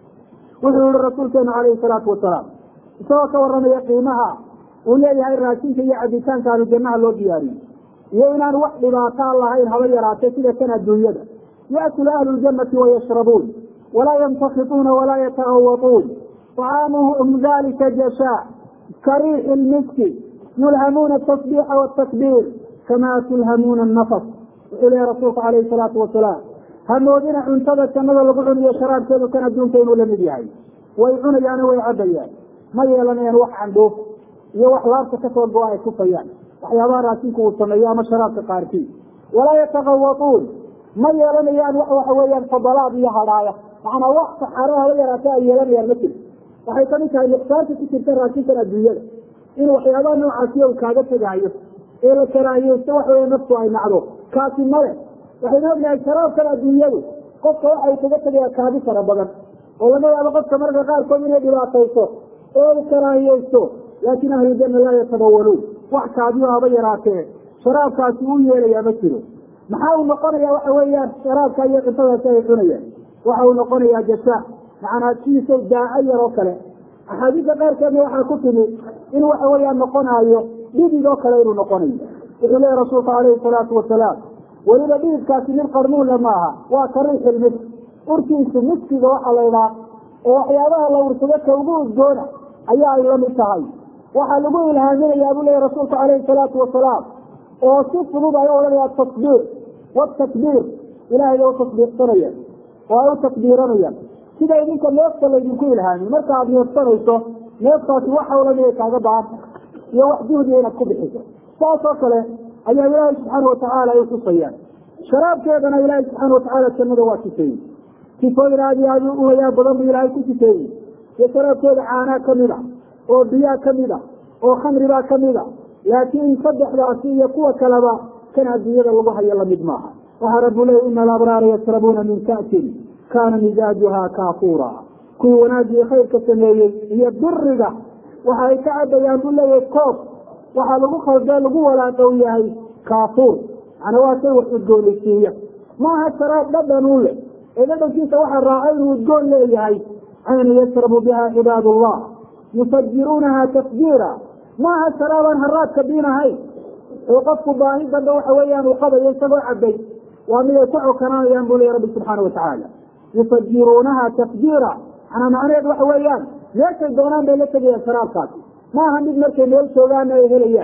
wuxuu yihi rasuulkeenu calayhi salaatu wasalaam isagoo ka warramaya qiimaha uu leeyahay raashinka iyo cabitaanka ahlu jannaha loo diyaariyo iyo inaan wax dhibaataa lahayn haba yaraatee sida kan adduunyada yaakulu ahlu ljannati wayashrabuun walaa yamtakituuna walaa yatahawatuun طcaamuhum dalika jashaa kariixi lmiski yulhamuuna atasbiixa wاtakbiir kamaa tulhamuuna anafas wuxuu leeyahy rasuulku calayhi salaatu wasalaam hamoodina cuntada jannada lagu cuniyo sharaabkeedu kan adduunka inuu lamid yahay way cunayaano way cabayaan ma yeelanayaan wax candhuuf iyo wax laabta kasoo go-a ay kufayaan waxyaabaha raashinku uu sameeyo ama sharaabka qaarkii walaa yatakawatuun ma yeelanayaan wax waxa weeyaan fadalaad iyo hadhaaya macnaa wax saxaaro haba yaraate ay yeelanayaan ma jiro waxay kamid tahay nuqsaanta ku jirta raashinkan adduunyada in waxyaabaha noocaasiya uu kaaga tegaayo ee la karaahiyeysto wax weya naftu ay nacdo kaasi male waxaynu ognahay sharaabkan adduunyadu qofka waxa uu kaga tegaya kaabi fara badan oo laga yaabo qofka marka qaarkood inay dhibaatayso oo uu karaahiyeysto laakin ahlujanna laa yatabawaluun wax kaabiyo haba yaraatee sharaabkaasi uu yeelayaa ma jiro maxaa uu noqonaya waxa weeyaan sharaabka iyo cuntadaasi ay cunayaan waxa uu noqonayaa jashaa macnaa sidiisa daaco yar oo kale axaadiista qaarkeedna waxaa ku timi in waxa weeyaan noqonaayo dhidid oo kale inuu noqonayo wuxuu leeyahy rasuulku calayhi salaatu wasalaam weliba dhididkaasi mid qarmuula maaha waa kariixil misk urkiisu miskiga waxa laydhaa oo waxyaabaha la ursado ka ugu udgoona ayaa ay lamid tahay waxaa lagu ilhaaminayaa buu leeyahy rasuulku calayhi salaatu wasalaam oo si fudud ay u odhanaya tasbiir watakbiir ilahay bay u tasbiirsanayaan oo ay u takbiiranayaan sida idinka neefta laydinku ilhaamin marka aad neefsanayso neeftaasi wax hawlan inay kaaga baanta iyo wax juhdiya inaad ku bixiso saas oo kale ayaa ilaahay subxaana watacaala ay uxusayaan sharaabkeedana ilaahay subxaana watacaala jannada waa sifeeyey sifooyin aad iyo aad u wayaa badan buu ilaahay ku sifeeyey iyo sharaabkeeda caanaa kamid a oo biyaa kamid a oo khamribaa kamid a laakiin saddexdaasi iyo kuwa kaleba kan adduunyada lagu hayo lamid maaha waxaa rabu leey ina alabraara yashrabuuna min ka'sin kaana misaajuha kaafuura kuwii wanaagii khayrka sameeyey iyo biriga waxa ay ka cabayaan buu leeyahay koob waxaa lagu khaldee lagu walaaqow yahay kaafuur macnaa waa shay wax udgoonaysiiya maaha sharaab dhadhan u leh ee dhadhankiisa waxaa raaca inuu udgoon leeyahay cayna yashrabu biha cibaad allah yufajiruunaha tafjiira maaha sharaabaan haraadka biinahayn oo qofku baahi dambe waxa weeyaan uu qabayo isagoo cabay waa mid ay ku cokananayaan buu leya rabbi subxaana watacaala yufajiruunaha tafjiira manaa macnaheed waxa weeyaan meeshay doonaan bay la tegayaan sharaabkaasi maaha mid markay meel joogaana ay helayaan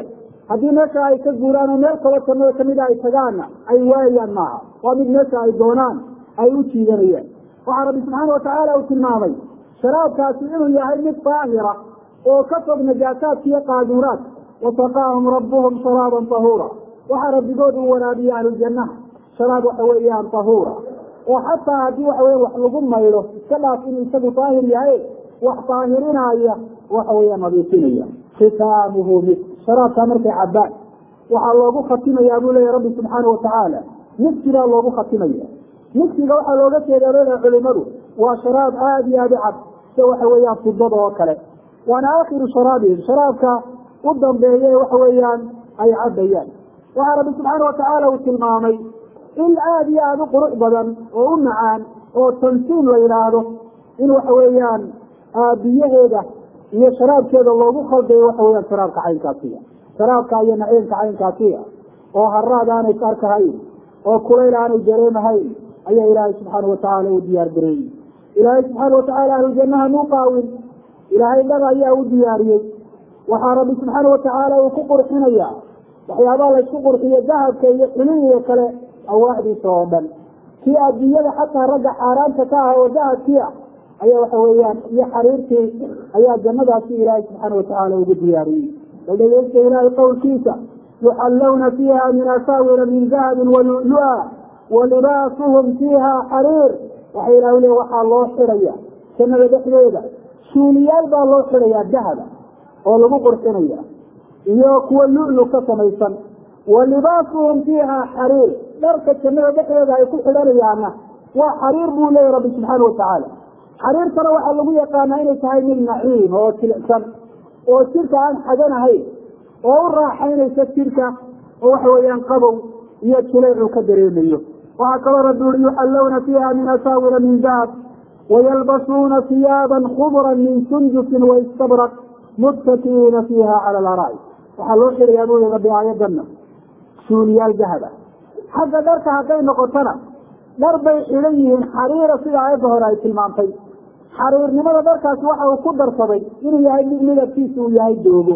haddii meesha ay ka guuraan oo meel kalo jannada kamida ay tagaanna ay waayaan maaha waa mid meesha ay doonaan ay u jiidanayaan waxaa rabbi subxaana watacaala uu tilmaamay sharaabkaasi inuu yahay mid daahira oo ka fog najaasaadka iyo qaaduuraadka wasaqaahum rabbuhum sharaaban tahuura waxaa rabbigood uu waraabiyey ahlujannaha sharaab waxa weeyaan tahuura oo xataa haddii waxa weya wax lagu maydho iska dhaaf inuu isagu daahir yahay wax daahirinaya waxa weeya nadiifinaya khitaamuhu mis sharaabkaa markay cabbaan waxaa loogu khatimayaa buu leeyahy rabbi subxaana watacaala miskigaa loogu khatimaya miskiga waxaa looga jeedaa leedaha culimadu waa sharaab aada iyo aada u cad sida waxa weeyaan fidada oo kale waana aakhiru sharaabihim sharaabka u dambeeye waxa weeyaan ay cabbayaan waxaa rabbi subxaana watacaala uu tilmaamay in aada iyo aada u qurux badan oo u macaan oo tansiim la yidhaahdo in waxa weeyaan biyaheeda iyo sharaabkeeda loogu khaldayo waxa weyaan sharaabka caynkaasiya sharaabka iyo naciimka caynkaasiya oo haraad aanay ka arkahayn oo kulayl aanay dareemahayn ayaa ilaahay subxaana watacaala u diyaar gareeyey ilaahay subxaana watacaala ahlujannaha muu qaawin ilaahay dhab ayaa u diyaariyey waxaa rabbi subxaana watacaala uu ku qurxinaya waxyaabaha laysku qurxiyo dahabka iyo xilihiga kale awaaxdiisa oo dhan kii adduunyada xataa ragga xaaraanta ka ah oo dahabkii ah ayaa waxa weeyaan iyo xariirtii ayaa jannadaasi ilaahay subxaana watacaala ugu diyaariyey bal dhegeysta ilaahay qowlkiisa yuxallawna fiiha min asaawira min dahabin walulu-a walibaasuhum fiiha xariir waxa ilah le waxaa loo xidhaya jannada dhexdeeda suuliyaal baa loo xidhayaa dahaba oo lagu qurxinaya iyo kuwa lu-lu ka samaysan wa libaasuhum fiiha xariir dharka jannada dhexdeeda ay ku xidhanayaana waa xariir buu leeyahy rabbi subxaana watacaala xariirtana waxaa lagu yaqaanaa inay tahay mid naciim oo jilicsan oo jirka aan xaganahayn oo u raaxaynaysa jirka oo waxa weeyaan qabow iyo jilaycu ka dareemayo waxaa kaloo rabbi uri yuxallawna fiiha min asaawira min dahab wayalbasuuna hiyaaban khudran min sundusin waistabraq muttakiina fiiha cala alaraai waxaa loo xirayaa buu yihi rabbi aayadana suuliyaal dahaba xagga dharka hadday noqotona dhar bay xidhan yihiin xariira sida aayadda hore ay tilmaantay xariirnimada dharkaasi waxa uu ku darsaday inuu yahay mid midabkiisa uu yahay doogo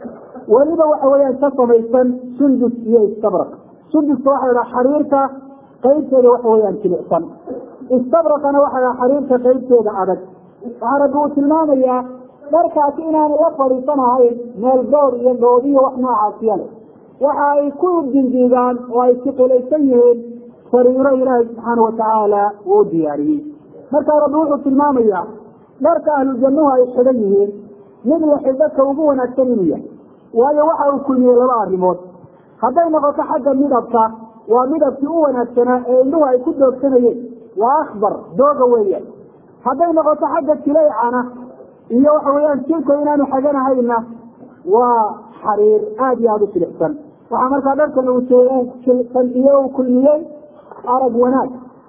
weliba waxa weeyaan ka samaysan sundus iyo istabraq sunduska waxa la dhaha xariirta qaybteeda waxa weeyaan jilicsan istabraqana waxa la xariirta qaybteeda adag waxaa rabbi uu tilmaamayaa dharkaasi inaanay la fadhiisanahayn meel door iyo dhoodiyo wax noocaasiya leh waxa ay ku dindiigaan oo ay siqilaysan yihiin sariiro ilaahay subxaana watacaala uu u diyaariyey markaa rabbi wuxuu tilmaamayaa dharka ahlujannuhu ay xidhan yihiin mid la xidhaka ugu wanaagsan inuu yahay waayo waxa uu kulmiyey laba arrimood hadday noqoto xagga midabka waa midabkii u wanaagsanaa ee indhuhu ay ku doogsanayeen waa akbar dooga weeyaan hadday noqoto xagga jilaycana iyo waxa weeyaan jirka inaanu xaganahayna waa xariir aada iyo aada u jilicsan waxaa markaa dharkan uu jilsan iyo uu kulmiyey arag wanaag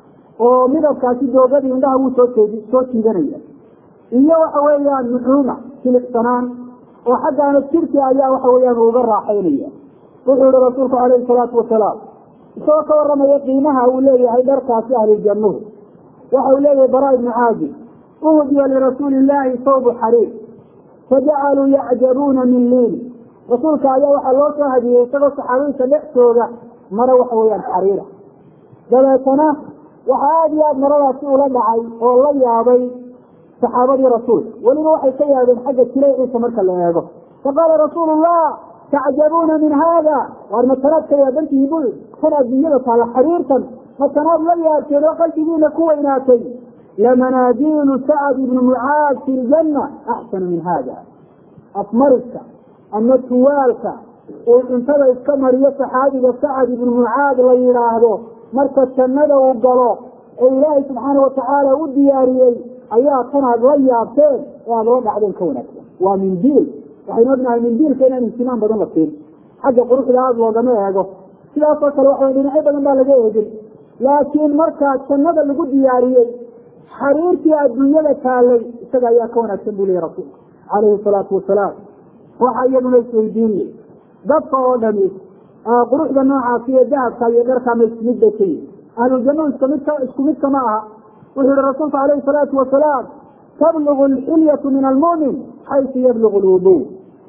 oo midabkaasi doogadii indhaha wuu soo jeedi soo jiidanaya iyo waxa weeyaan nuxuuma jilicsanaan oo xaggaana jirki ayaa waxa weeyaan uga raaxaynaya wuxuu yihi rasuulku calayhi salaatu wasalaam isagoo ka waramaya qiimaha uu leeyahay dharkaasi ahluljannuhu waxa uu leeyahay bara ibnu caazib uhdiya lirasuuli illaahi sawbu xariir fajacaluu yacjabuuna min liini rasuulka ayaa waxaa loo soo hadiyey isagoo saxaabiinta dhexdooda maro waxa weeyaan xariira dabeetana waxaa aada iyo aada maradaasi ula dhacay oo la yaabay saxaabadii rasuulka weliba waxay ka yaabeen xagga jilayciisa marka la eego faqaala rasuulu llah tacjabuuna min haada waar matanaad ka yaabantihi bul kan adduunyada taala xariirtan matanaad la yaabteen oo qalbigiina ku weynaatay lamanaadiilu sacad ibnu mucaad fi ljanna axsanu min hada afmariska ama tuwaalka uu cuntada iska mariyo saxaabiga sacad ibnu mucaad la yidhaahdo marka jannada uu galo ee ilaahay subxaana watacaala u diyaariyey ayaa tan aad la yaabteen ee aada la dhacdeen ka wanaagsan waa mindiil waxaynu ognahay mindiilka inaan ihtimaam badan la siin xagga quruxda aada loogama eego sidaasoo kale waxa dhinacyo badan baa laga eegin laakiin markaa jannada lagu diyaariyey xariirtii adduunyada taalay isaga ayaa ka wanaagsan buu leeya rasuulka calayhi salaatu wasalaam waxa iyaduna isweydiinay dadka oo dhami quruxda noocaasi iyo dahabka iyo dharkama isku mid bay ka yihin ahluljannadu iskumidka isku midka ma aha wuxuu yihi rasuulku calayhi salaatu wasalaam tablugu alxilyatu min almu'min xaysu yablugu lwudu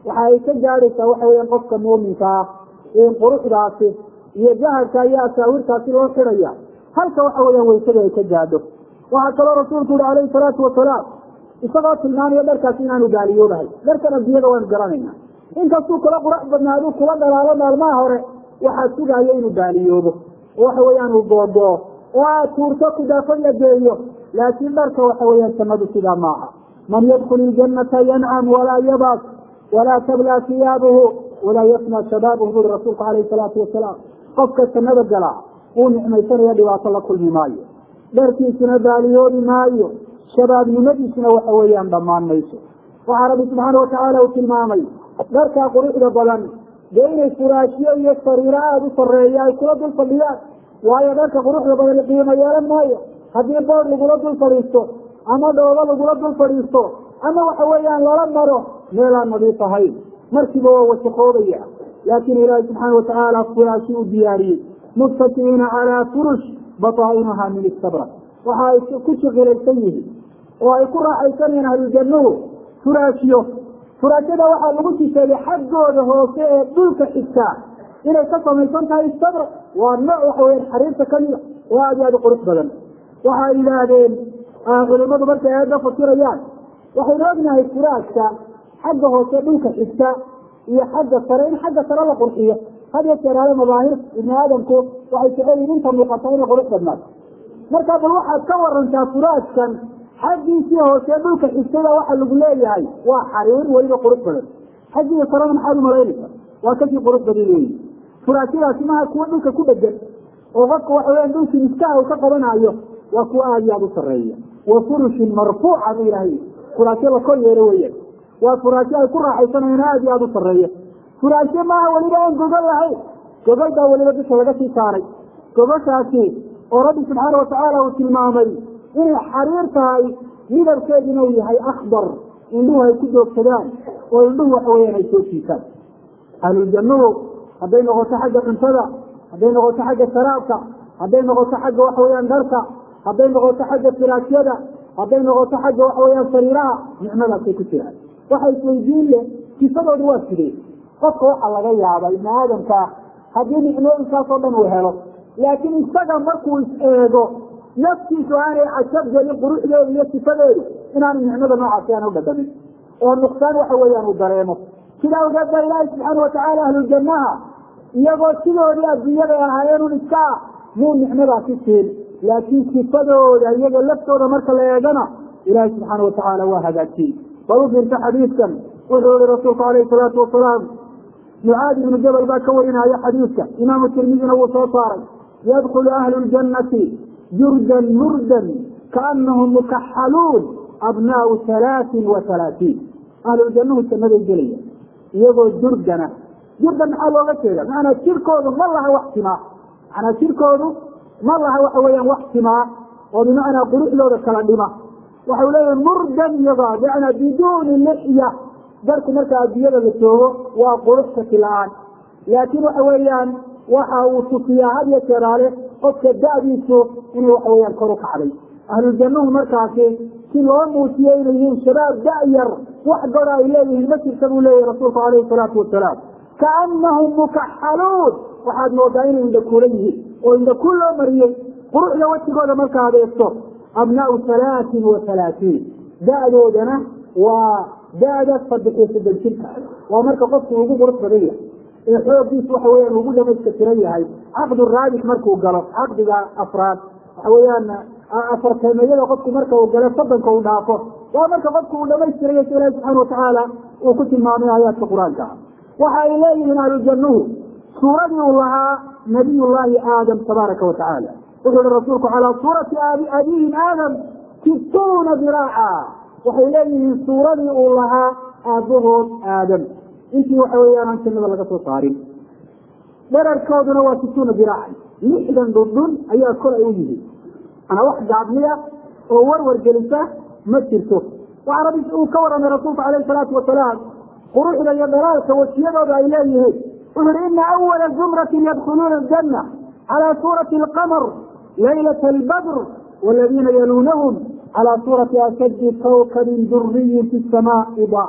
waxa ay ka gaadhaysaa waxa weya qofka muuminka ah in quruxdaasi iyo dahabka iyo asaawirkaasi loo xidhaya halka waxa weeyaan waysada ay ka gaadho waxaa kaloo rasuulku yihi calayhi salaatu wasalaam isagoo tilmaamaya dharkaasi inaanu gaaliyoobahay dharkan adduunyada waanu garanayna inkastuu kula qurax badnaaduu kula dhalaalo maalmaha hore waxaa sugaayo inuu gaaliyoobo oo waxa weeyaan uu googoo oo aad tuurto kudaafad la geeyo laakiin dharka waxa weeyaan jannadu sidaa maaha man yadkul iljanata yancam walaa yabas walaa tablaa siyaabuhu walaa yafna shabaabuhu buri rasuulku calayhi salaatu wasalaam qofka jannada galaa uu nicmaysanaya dhibaato la kulmi maayo dharkiisuna baaliyoobi maayo shabaabnimadiisuna waxa weeyaan dhammaan mayso waxaa rabbi subxaana watacaala uu tilmaamay dharkaa quruxda badan dee inay furaashyo iyo sariiro aada u sareeya ay kula dul fadhiyaan waayo dharka quruxda badan qiimo yeelan maayo haddii bood lagula dul fadhiisto ama dhoobo lagula dul fadhiisto ama waxa weeyaan lala maro meelaan nadiif ahayn markiiba waa wasaqoobaya laakiin ilaahi subxaana watacaala furaashi u diyaariyey muttaki'iina calaa furush bataa'inuha min istabra waxa ay ku shiqilaysan yihiin oo ay ku raaxaysanayaan ahlujannuhu furaashyo furaashyada waxaa lagu shisheeyey xaggooda hoose ee dhulka xigtaa inay ka samaysan tahay istabra waa nooc waxa weyan xariirta kamida oo aada iyo aada u qurux badan waxay yidhaahdeen culimadu markay aada fasirayaan waxaynu ognahay furaashka xagga hoose dhulka xigta iyo xagga sare in xagga sare la qurxiyo had iyo jeeraale mabaahir ibni aadamku waxay jecel yihin inta muuqata inay qurux badnaato marka bal waxaad ka warantaa furaashkan xaggiisii hoose dhulka xigtada waxa lagu leeyahay waa xariir weliba qurux badan xaggiisa sarena maxaad umalaynaysa waa kasii qurux badan weyi furaashyadaasi maha kuwa dhulka ku dhegan oo qofka waxa weyan dhulkii miskaha uu ka qabanayo waa kuwa aada iyo aada u sareeya wa furushin marfuuca bu ilahay furaashyo la kor yeelo weyan waa furaashyo ay ku raaxaysanayaan aada iyo aada u sareeya furaashyo maaha weliba aan gogol lahayn gogol baa weliba dusha laga sii saaray gogoshaasi oo rabbi subxaana watacaala uu tilmaamay inay xariir tahay midabkeeduna uu yahay akbar indhuhu ay ku doogsadaan oo indhuhu waxa weyaan ay soo jiisaan ahluljannuhu hadday noqoto xagga cuntada hadday noqoto xagga sharaabka hadday noqoto xagga waxa weyaan dharka hadday noqoto xagga firaasyada hadday noqoto xagga waxa weyaan sariiraha nicmadaasay ku jiraan waxa isweydiin leh sifadooda waa sidee qofka waxaa laga yaaba ibni aadamkaa haddii nicmooyinkaasoo dhan uu helo laakiin isaga markuu is eego naftiisu aanay cajab gelin quruxdeedu iyo sifadeedu inaanu nicmada noocaasi aan u dhadhamin oo nuqsaan waxa weeyaan uu dareemo sida awgeed baa ilaahi subxaana watacaala ahlujannaha iyagoo sidoodii adduunyada ahaayeenun iska ah muu nicmadaasi siin laakiin sifadooda iyaga laftooda marka la eegana ilaahi subxaana watacaala waa hagaajiyey bal u fiirta xadiidkan wuxuu yihi rasuulku alayhi salaatu wasalaam mucaadi ibnu jabal baa ka warinaya xadiidka imaamu tirmidina wuu soo saaray yadkulu ahlu ljannati jurdan murdan kaanahum mukaxaluun abnaau halaatin wa halaatiin ahluljannuhu jannaday gelaya iyagoo jurdana jurdan maxaa looga jeeda macanaa jirkoodu ma laha wax timaa macanaa jirkoodu ma laha waxa weeyaan wax timaa oo bimacnaa quruxdooda kala dhima waxau leeyahay murdan iyagoo bimacnaa biduuni lixya darku marka adduunyada la joogo waa qurux shaki la-aan laakiin waxa weeyaan waxa uu tusiyaa had iyo jeeraale qofka da-diisu inay waxa weyaan kor u kacday ahluljannuhu markaasi si loo muujiyo inay yihiin shabaab da-yar wax goda ay leeyihiin ma jirta buu leeyahy rasuulku alayhi salaatu wasalaam kaanahum mukaxaluun waxaad moodaa inay indhakuula yihiin oo indhakuul loo mariyey quruxda wejigooda markaad eegto abnaau halaatin wa halaatiin da-doodana waa da-da saddex iyo soddon jirka waa marka qofku ugu qurux badan yahay ee xoogiisu waxa weyaan ugu dhamayska tiran yahay caqdu raabit markuu galo caqdiga afraad waxa weeyaan afarteemeyada qofku marka uu galo soddonka uu dhaafo waa marka qofku uu dhamaystirayo si ilahi subxaana watacaala uu ku tilmaamay aayaadka qur-aanka waxa ay leeyihiin ahlujannuhu suuradii uu lahaa nabiy llaahi aadam tabaaraka watacaala wuxuu ihi rasuulku calaa suurati abihim aadam situuna diraaca waxay leeyihiin suuradii uu lahaa aabbahood aadam intii waxa weeyaan aan jannada laga soo saarin dherarkooduna waa situuna diraacan lixdan dhundhun ayaa kor ay u yihiin manaa wax gaabniya oo warwar gelisa ma jirto waxaa rabbi uu ka warramay rasuulku calayhi salaatu wasalaam quruxda iyo dhalaalka wajiyadooda ay leeyihiin wuxu uhi ina awala zumratin yadkhuluuna aljanna calaa suurati alqamar laylata albadr waladiina yaluunahum calaa suurati ashaddi kawkabin duriyin fi samaa idaa'a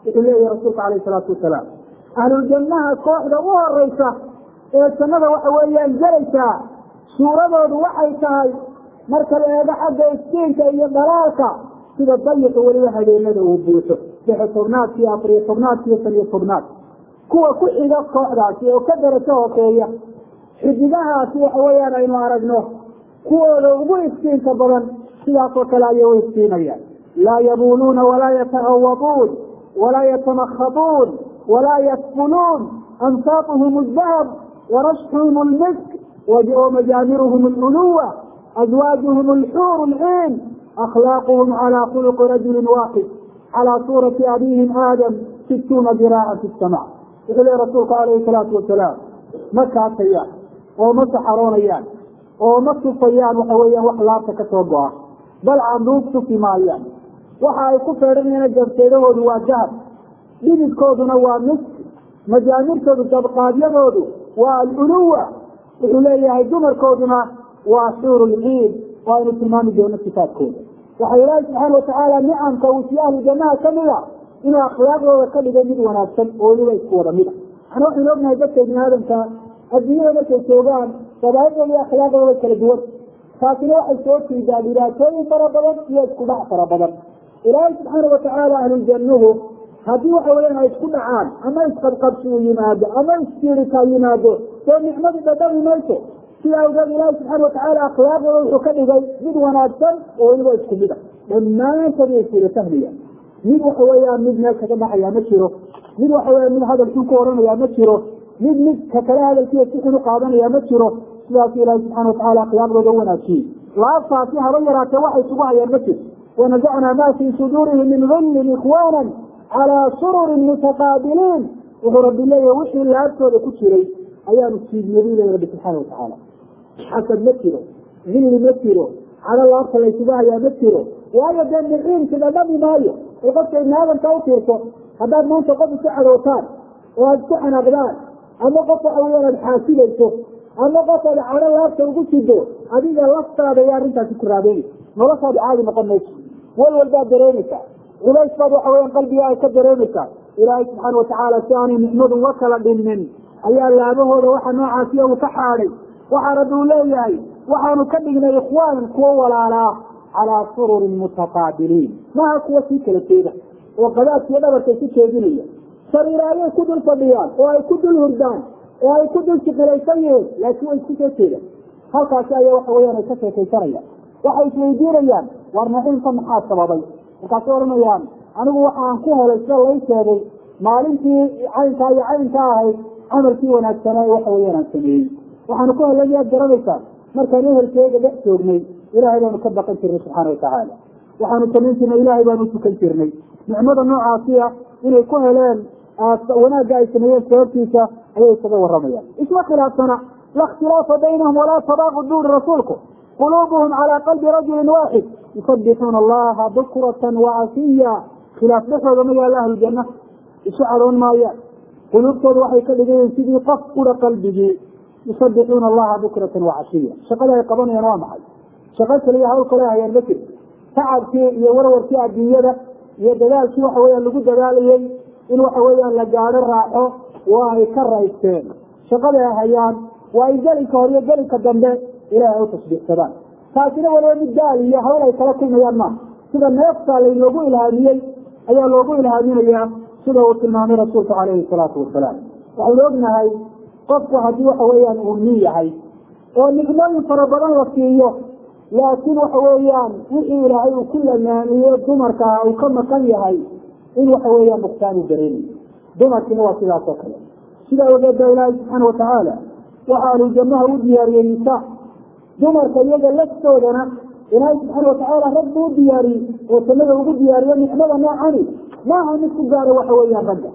wuxuu leeyahay rasuulka calayhi salaatu wasalaam ahluljannaha kooxda u horeysa ee jannada waxa weeyaan gelaysaa suuradoodu waxay tahay marka la eego xagga iskiinka iyo dhalaalka sida dayiqa weliba habeenada uu buuxo lixi tobnaadka iyo afariyo tobnaadka iyo shan iyo tobnaad kuwa ku xiga kooxdaasi oo ka darajo hooseeya xidigahaasi waxa weeyaan aynu aragno kuwooda ugu iftiinka badan sidaasoo kale ayay u iftiinayaan laa yabuuluuna walaa yatagawaduun walaa yatamakhaduun walaa yasfuluun ansaatuhum aldahab warashxuhum almisk wamajaamiruhum aluluwa azwaajuhum alxuur alciin akhlaaquhum calaa khuluqi rajulin waaxid calaa suurati abihim aadam situuna diraacan fi sama wuxuu lehi rasuulku calayhi salaatu wasalaam ma kaatayaan oo ma saxaroonayaan oo ma tufayaan waxa weeyaan wax laabta ka soo go-a bal canduub tufi maayaan waxa ay ku feedhanayaan gabteedahoodu waa dahab dhididkooduna waa misk majaamirtoodu dabqaadyadoodu waa aluluwa wuxuu leeyahay dumarkooduna waa xuur lciid oo aynu tilmaami doono sifaadkooda waxa ilaahi subxaana watacaala nicamka uu si ahlu jannaha kamid a inuu akhlaaqdooda ka dhigay mid wanaagsan oo weliba isku wada mid a ana waxaynu ognahay dadka ibni aadamka adduunyada markay joogaan dabaa'idooda iyo akhlaaqdooda kala duwan taasina waxay soo jiidaa dhibaatooyin fara badan iyo isku dhac fara badan ilaahay subxaana watacaala ahluljannuhu haddii waxa weeyaan ay isku dhacaan ama isqabqabsi uu yimaado ama isjiirika yimaado dee nicmadii dhadhami mayso sida awgeed ilaahi subxaana watacaala akhlaaqdooda wuxuu ka dhigay mid wanaagsan oo weliba isku mid a dhammaantood way iswada fahmaya mid waxa weeyaan mid meel kaga baxaya ma jiro mid waxa weya mid hadal xun ku oranaya ma jiro mid mid ka kale hadalkiiya si xun u qaadanaya ma jiro sidaas ilaahi subxana watacala akhlaaqdooda u wanaajiyey laabtaasi haba yaraatee waxay isugu hayaan ma jiro wanazacnaa ma fii suduurihim min gillin ikhwaana calaa sururin mutaqaabiliin wuxuu rabbi leeyahay wixii laabtooda ku jiray ayaanu siidniyadii leeya rabbi subxaana watacaala xasad ma jiro hilli ma jiro calo laabta laysugu hayaa ma jiro waayo dee miciinki dhadhami maayo oo qofka ibni aadamka u fiirso haddaad maanta qof isu cadowtaan oo aada isku xanaaqdaan ama qof waxa weyaan aada xaasidayso ama qof aad cadho laabta ugu sido adiga laftaada ayaa arrintaasi ku raabeynaysa noloshaadu caadi noqon mayso wal walbaad dareemaysaa culays baad waxa weyan qalbiga ay ka dareemaysaa ilaahay subxaana watacaala si aanay nicmadu uga kala dhinnin ayaa laabahooda waxa noocaasiya uu ka xaadhay waxaa rabbi uu leeyahay waxaanu ka dhignay ikhwaanan kuwo walaalaa calaa sururin mutaqaabiliin maha kuwa sii kala jeeda oo qadaadkiyo dhabarka isu jeedinaya sariira ayay ku dul fadhiyaan oo ay ku dul hurdaan oo ay ku dul siqilaysan yihiin laakiin way isku soo jeedaan halkaasi ayaa waxa weyaan ay ka sheekaysanayaan waxay isweydiinayaan war naciimka maxaa sababay markaasay odhanayaan anigu waxaan ku helay sida lay sheegay maalintii caynkaa iyo caynka ahayd camalkii wanaagsanaa waxa weyaan aan sameeyey waxaanu ku helay miyaad garanaysaa markaan ehelkeega dhex joognay ilaahay baanu ka baqan jirnay subxaana watacaala waxaanu samayn jirnay ilaahay baanu utukan jirnay nicmada noocaasiya inay ku heleen wanaagga ay sameeyeen sababtiisa ayay isaga waramayaan isma khilaafsana la ikhtilaafa baynahum walaa tabaaqud buuri rasuulku quluubuhum calaa qalbi rajulin waaxid yusabixuuna allaha bukratan wacasiya khilaaf dhexooda ma yaalla ahlujanna isu cadoon maayaan quluubtooda waxay ka dhigayiin sidii qof udha qalbigii yusabixuuna allaha bukratan wacasiya shaqada ay qabanayaan waa maxay shaqo kaliya hawl kale hayaan ma jirto tacabkii iyo warwarkii adduunyada iyo dadaalkii waxa weyaan lagu dadaalayey in waxa weeyaan la gaadho raaxo waa ay ka raysteen shaqada ay hayaan waa ay gelinka hor iyo gelinka dambe ilahay ay u tasbiixsadaan taasina waliba mid daal iyo hawl ay kala kulmayaan maaha sida neefta laynoogu ilhaamiyey ayaa loogu ilhaaminayaa sida uu tilmaamay rasuulku calayhi salaatu wasalaam waxaynu ognahay qofku haddii waxa weeyaan uu nin yahay oo nicmooyin fara badan la siiyo laakiin waxa weeyaan wixii ilaahay uu ku lamaaniyo dumarka uu ka maqan yahay in waxa weeyaan nuqsaan uu dareemayo dumarkiina waa sidaas oo kale sidaa ogeed baa ilaahay subxaana watacaala waxa ahluljannaha u diyaariyey nisaa dumarka iyaga laftoodana ilaahay subxaana watacaala rag buu u diyaariyey oo jannada ugu diyaariyo nicmada noocani maaha mid ku gaara waxa weeyaan ragga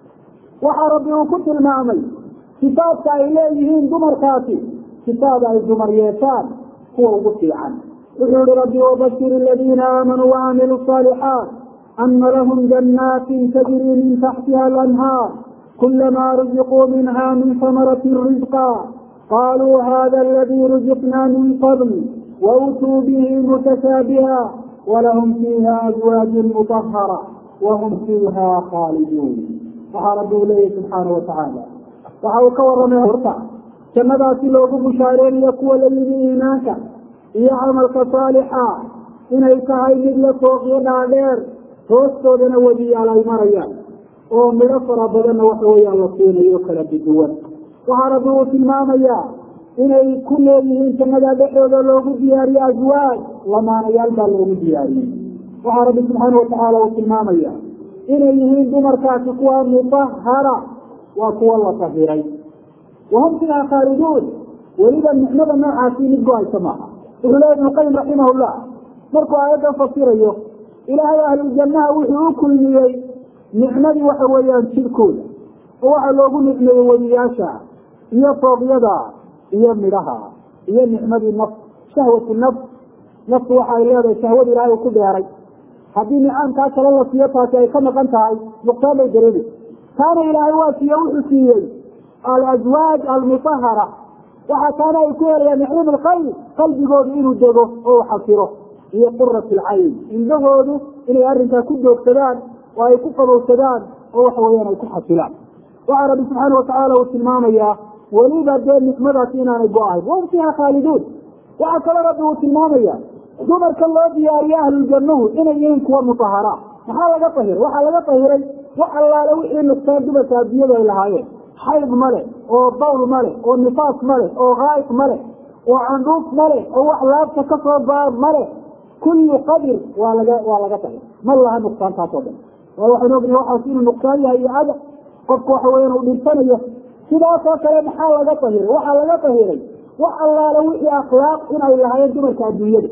waxaa rabbi uu ku tilmaamay sifaadka ay leeyihiin dumarkaasi sifaad ay dumar yeeshaan kuwa ugu fiican wuxuu yihi rabbi wabashir aladiina aamanuu wacaamiluu saalixaat ana lahum janaatin tajrii min taxtiha alanhaar kulamaa ruziquu minha min samaratin rizqa qaluu hada aladii ruziqna min qabl wautuu bihi mutashaabiha walahum fiiha azwaaju mutahara wahum fiiha khaaliduun waxaa rabbi uu leeyahy subxaana watacaala waxa uu ka waramay horta jannadaasi loogu bushaareeniyo kuwa la yimi iimaanka iyo camalka saalixa inay tahay mid la fooqiyo dhaadheer hoostoodana wadiyaal ay marayaan oo midho fara badanna waxa weeyaan la siinayo kala biduwan waxaa rabbi uu tilmaamayaa inay ku leeyihiin jannada dhexdooda loogu diyaariyo aswaaj lamaanayaal baa loogu diyaariyey waxaa rabbi subxaana watacaala uu tilmaamaya inay yihiin dumarkaasi kuwa mutahara waa kuwa la tahiray wahum fiiha khaaliduun weliba nicmada noocaasi mid go-aysa maaha wuxuu leeya ibnu qayim raximahullah markuu aayaddan fasirayo ilaahay ahlujannaha wuxuu u kulmiyey nicmadii waxa weeyaan jidhkooda oo waxaa loogu nicmeeyey weliyaasha iyo fooqyada iyo midhaha iyo nicmadii nafs shahwatu nafs naftu waxa ay leedahay shahwada ilaahay uu ku dheeray haddii nicaamkaa kale la siiyo taasi ay ka maqan tahay nuqsaan bay dareemi taana ilaahay waa siiye wuxuu siiyey alaswaaj almutahara waxaa taana ay ku helayaan nicim alqayb qalbigoodu inuu dego oo xasiro iyo qurat alcayn indhahoodu inay arrinkaa ku joogsadaan oo ay ku qabowsadaan oo waxa weeyaan ay ku xasilaan waxaa rabbi subxaana watacaala uu tilmaamayaa weliba dee nicmadaasi inaanay go-ahayn wahum fiiha khaaliduun waxaa kaloo rabbi uu tilmaamaya dumarka loo diyaariyo ahluljannahu inay yihiin kuwa mutahara maxaa laga tahiray waxaa laga tahiray wax allaale wixii nuqsaan dumarka adduunyadu ay lahaayeen xayd male oo bawl male oo nifaas male oo haayq male oo candhuuf male oo wax laabta kasoo baa male kullu qadir waa laga waa laga tahir ma laha nuqsaantaas oo dhan waa waxaan ognahay waxaas inuu nuqsaan yahay iyo ada qofku waxa weeyaan uu dhintanayo sidaasoo kale maxaa laga tahiray waxaa laga tahiray wax allaale wixii akhlaaq in ay lahaayeen dumarka adduunyada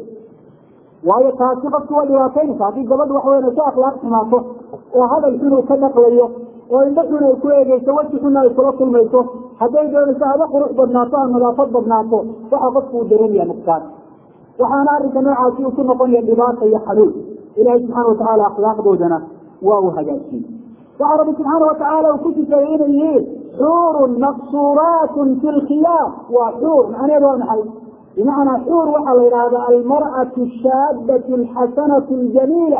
waayo taasi qofki waa dhibaataynaysa haddii gabadha waxa weyan ay ku akhlaaq xumaato oo hadal xun uu ka dhaqlayo oo indho xun ay ku eegeyso weji xunna ay kula kulmayso hadday doonayso haba qurux badnaato ha nadaafad badnaato waxa qofku uu dareemaya nuqsaan waxaana arrinka noocaasi uu ku noqonaya dhibaata iyo xanuun ilaahay subxaana watacaala akhlaaqdoodana waa uu hagaajiyey waxaa rabbi subxaana watacaala uu ku sifeeyey inay yihiin xuurun maqsuuraatun fi lkhiyaam waa xuur macnaheedu waa maxay bimacnaa xuur waxaa la yidhaahdaa almar'atu ashaabatu alxasanatu aljamiila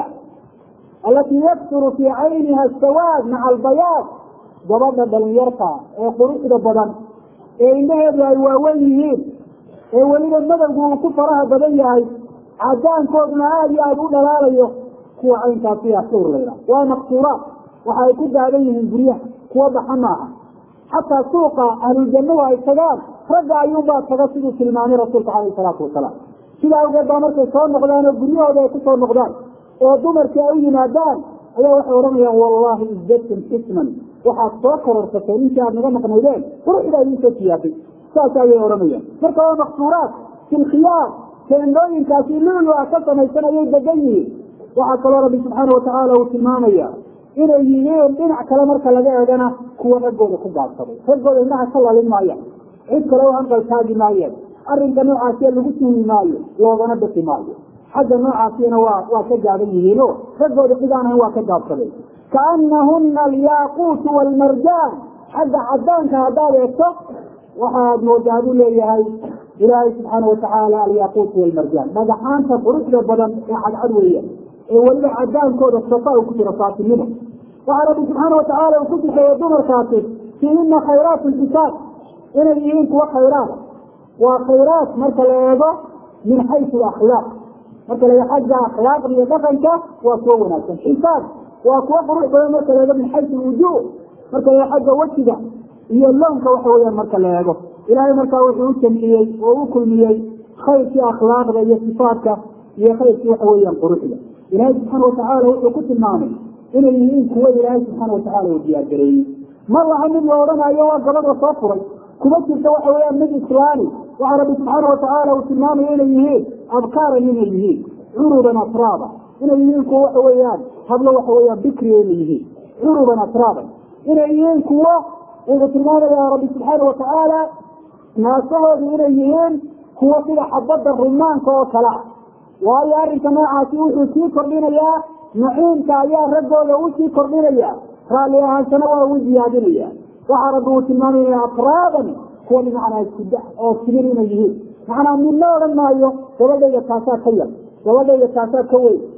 alatii yaksuru fii cayniha asawaad maca albayaad gabadha dhalinyarta ee quruxda badan ee indhaheedu ay waaweyn yihiin ee weliba madowgu uu ku faraha badan yahay cadaankooduna aada iyo aada u dhalaalayo kuwa caynkaasiya xuur la yidhaha waa maqsuuraat waxa ay ku daadan yihiin guryaha kuwa baxa maaha xataa suuqa ahluljannadu ay tagaan ragga ayuunbaa taga siduu tilmaamay rasuulka caleyhi salaatu wasalaam sida awgeed baa markay soo noqdaan oo guryahooda ay kusoo noqdaan oo dumarkii ay u yimaadaan ayaa waxay odhanayaan wallahi izdadtum isman waxaad soo kororsateen intii aad naga maqnaydeen quruxda idiin soo siyaasay saas ayay odhanayaan marka waa maqsuuraat fi lkhiyaar teendooyinkaasi lulu ah ka samaysan ayay degan yihiin waxaa kaloo rabbi subxaana watacaala uu tilmaamaya inay yihiin dhinac kale marka laga eegana kuwa raggooda ku gaabsaday raggooda indhaha ka lalin maayaan cid kale u hanqaltaagi maayeen arrinka noocaasiya lagu tuhmi maayo loogana bixi maayo xagga noocaasiyana waa waa ka gaaban yihiino raggooda cid aan ahayn waa ka gaabsaday kaanahuna alyaaquutu waalmarjaan xagga cadaanka haddaad eegto waxaad moodaa buu leeyahay ilaahay subxaana watacaala alyaaquutu waalmarjaan dhagaxaanta quruxda badan ee cadcad weeyaan ee weliba cadaankooda safa uu ku jiro saatinimo waxaa rabbi subxaana watacaala uu ku sifeeyey dumarkaasi fiihina khayraatu xisaab inay yihiin kuwa khayraada waa khayraat marka la eego min xaysu akhlaaq marka la xagga akhlaaqda iyo dhaqanka waa kuwa wanaagsan xisaab waa kuwa qurux badan marka la eego min xaysu wujuh marka la xagga wejiga iyo lownka waxa weeyaan marka la eego ilaahay markaa wuxuu u jamciyey oo u kulmiyey khayrkii akhlaaqda iyo sifaadka iyo khayrkii waxa weeyaan quruxda ilaahay subxaana watacaala wuxuu ku tilmaamay inay yihiin kuwa ilaahay subxaana watacaala uu diyaargareeyey ma laha mid la odhanayo waa gabadh la soo furay kuma jirta waxa weeyaan mid islaami waxaa rabbi subxaana watacaala uu tilmaamaya inay yihiin abkaaran inay yihiin curuban atraaba inay yihiin kuwa waxa weeyaan hablo waxa weeyaan bikriya inay yihiin curuban atraaban inay yihiin kuwo wuxuu tilmaamaya rabbi subxaana watacaala naasahoodu inay yihiin kuwo sida xabadda rumaanka oo kale ah waayo arrinka noocaasi wuxuu sii kordhinayaa naciimka ayaa raggooda u sii kordhinaya raalli ahaansana waa u ziyaadinaya waxaa rabbi uu tilmaamaya atraaban kuwa bimacnaa iskuda oo timir inay yihiin macnaa midna odhan maayo gabadhayda taasaa ka yar gabadhayda taasaa ka weyn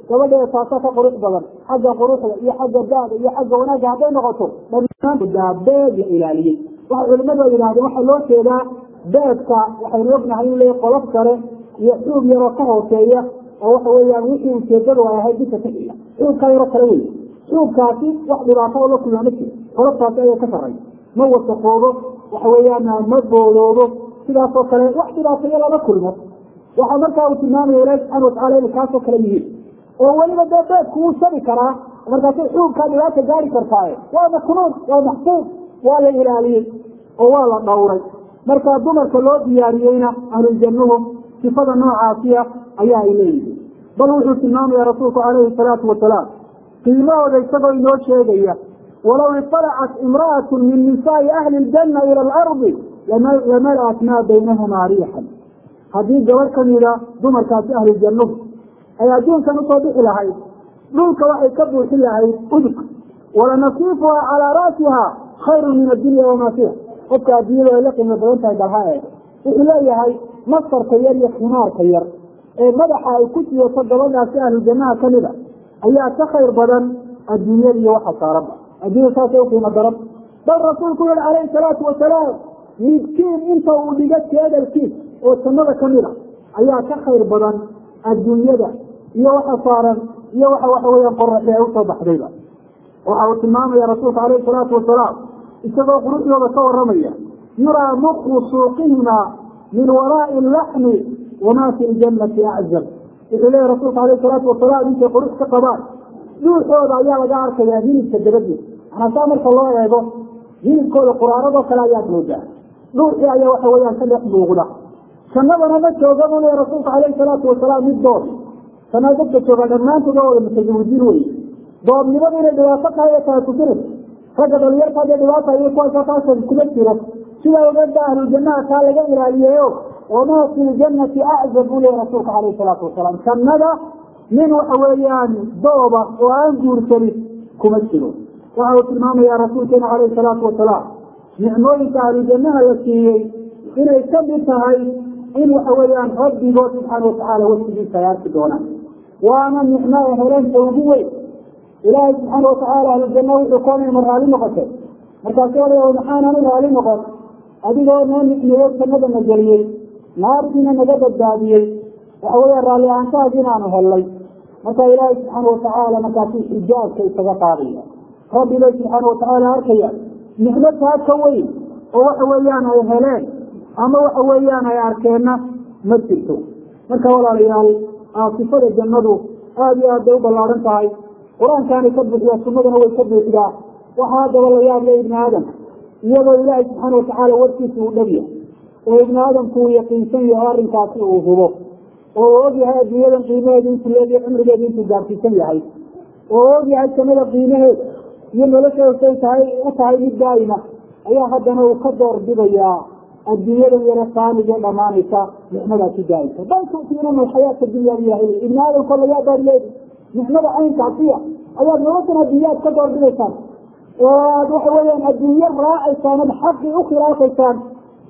gabadheeda taasa ka qurux badan xagga quruxda iyo xagga daada iyo xagga wanaagga hadday noqoto dhammaan beed la ilaaliyey waxay culimadu ay yidhahdeen waxaa loo jeedaa beedka waxaynu ognahay in le qolof kale iyo xuub yaroo ka hooseeya oo waxa weeyaan wixii ujeedadu ay ahayd bisa ka xiga xuubkaa yaroo kale wey xuubkaasi wax dhibaato oo la kulmaa ma jiro qoloftaasi ayaa ka sarray ma wasaqoobo waxa weeyaan ma booloobo sidaasoo kale wax dhibaatayo lama kulmo waxaa markaa uu tilmaamaya ilahi subxana watacala inay kaasoo kale yihiin oo weliba dee beedku wuu shabi karaa markaasay xuubkaa dhibaata gaari kartaaye waa maknuun waa maxfuud waa la ilaaliyey oo waa la dhowray marka dumarka loo diyaariyeyna ahlujannuhu sifada noocaasiya ayaa ay leeyihiin bal wuxuu tilmaamaya rasuulku calayhi salaatu wasalaam qiimahooda isagoo inoo sheegaya walow iطalacat imra'atu min nisaai ahli ljanna ila alardi lamalaat maa baynahumaa riixan haddii gabadh kamida dumarkaasi ahlujannuhu ay adduunkan usoo bixi lahayd dhulka waxay ka buuxin lahayd udug walanasiifuha calaa ra'siha khayru min addunya wamaa fiiha qofka adduunyadu ay la qiimo badan tahay balha eeg wuxuu leeyahay masarka yar iyo khimaarka yar ee madaxa ay ku siyato gabadhaasi ahlu jannaha kamida ayaa ka khayr badan adduunyada iyo waxa saaranba adduunya saasay uqiimo daran bal rasuulku yihi calayhi salaatu wasalaam midkiin inta uu dhiga jeedalkiis oo jannada kamida ayaa ka khayr badan adduunyada iyo waxa saaran iyo waxa waxa weyaan qoraxi ay usoo baxdayba waxa uu tilmaamaya rasuulka calayhi salaatu wasalaam isagoo quruxdooda ka waramaya yuraa muqu suuqihima min waraa'i laxmi wamaa fi ljannati aczab wuxuu leeyahy rasuulka alayh salaatu wasalaam intay qurux ka qabaan dhuuxooda ayaa laga arkayaa hilibka dabadiisa manaa saa marka loo eego hilibkooda quraaradoo kale ayaad moodaa dhuuxii ayaa waxa weyaan ka dhex muuqda jannadana ma jooga buu leeyahy rasuulka alayhi salaatu wasalaam mid dood jannada dadka jooga dhammaantood waa wada mutazawijiin wey doodnimadu inay dhibaato tahay ee tahay tusinaysa ragga dhalinyarta hadee dhibaata iyo kuwaasoo taasa kuma jiro sidaa ogeed ba ahlujannaha taa laga ilaaliyeyo wamaa fi ljannati aczab buu leeyahy rasuulka calayhi salaatu wasalaam jannada nin waxa weeyaan dooba oo aan guursanin kuma jiro waxa uu tilmaamaya rasuulkeena calayhi salaatu wasalaam nicmooyinka ahlujannaha la siiyey inay ka mid tahay in waxa weeyaan rabbigood subxaana watacaala wasigiisa ay arki doonaan waana nicmo ee heleenta ugu weyn ilaahay subxaana watacaala ahlujanna wuxuu koonay ma raali noqotay markaasu ola maxaananu raali noqon adigoo noo nicmeeyo jannada na geliyey naartiina naga badbaadiyey waxa weya raalli ahaantahaas inaanu hellay marka ilaahay subxaana watacaala markaasuu xijaabka isaga qaadaya rabbi bay subxaana watacaala arkaya nicmo taa ka weyn oo waxa weeyaan ay heleen ama waxa weeyaan ay arkeenna ma jirto marka walaalayaal sifada jannadu aada iyo aad bay u ballaaran tahay qur-aankaanay ka buuxiyaa sunnaduna way ka buuxdaa waxaa haddaba la yaab le ibni aadam iyadoo ilaahay subxaana watacaala warkiisa uu dhab yahay oo ibni aadamku uu yaqiinsan yahay arrinkaasi uu hubo oo uu og yahay adduunyadan qiimaheedu intuu leegiyo cumrigeedu intuu gaarsiisan yahay oo uu og yahay jannada qiimaheeda iyo nolosheeda say tahay u tahay mid daa'ima ayaa haddana uu ka door bidayaa adduunyadan yare saamigee dhamaanaysa nicmadaasi daa'imka bal tu'tiinuna alxayaata dunya biyahay ibni aadamko layaa baad leedi nicmada caynkaasiya ayaad noloshan adduunyaad ka door bidaysaan oo aad waxa weeyaan adduunyo raacaysaan ad xaqii u khilaafaysaan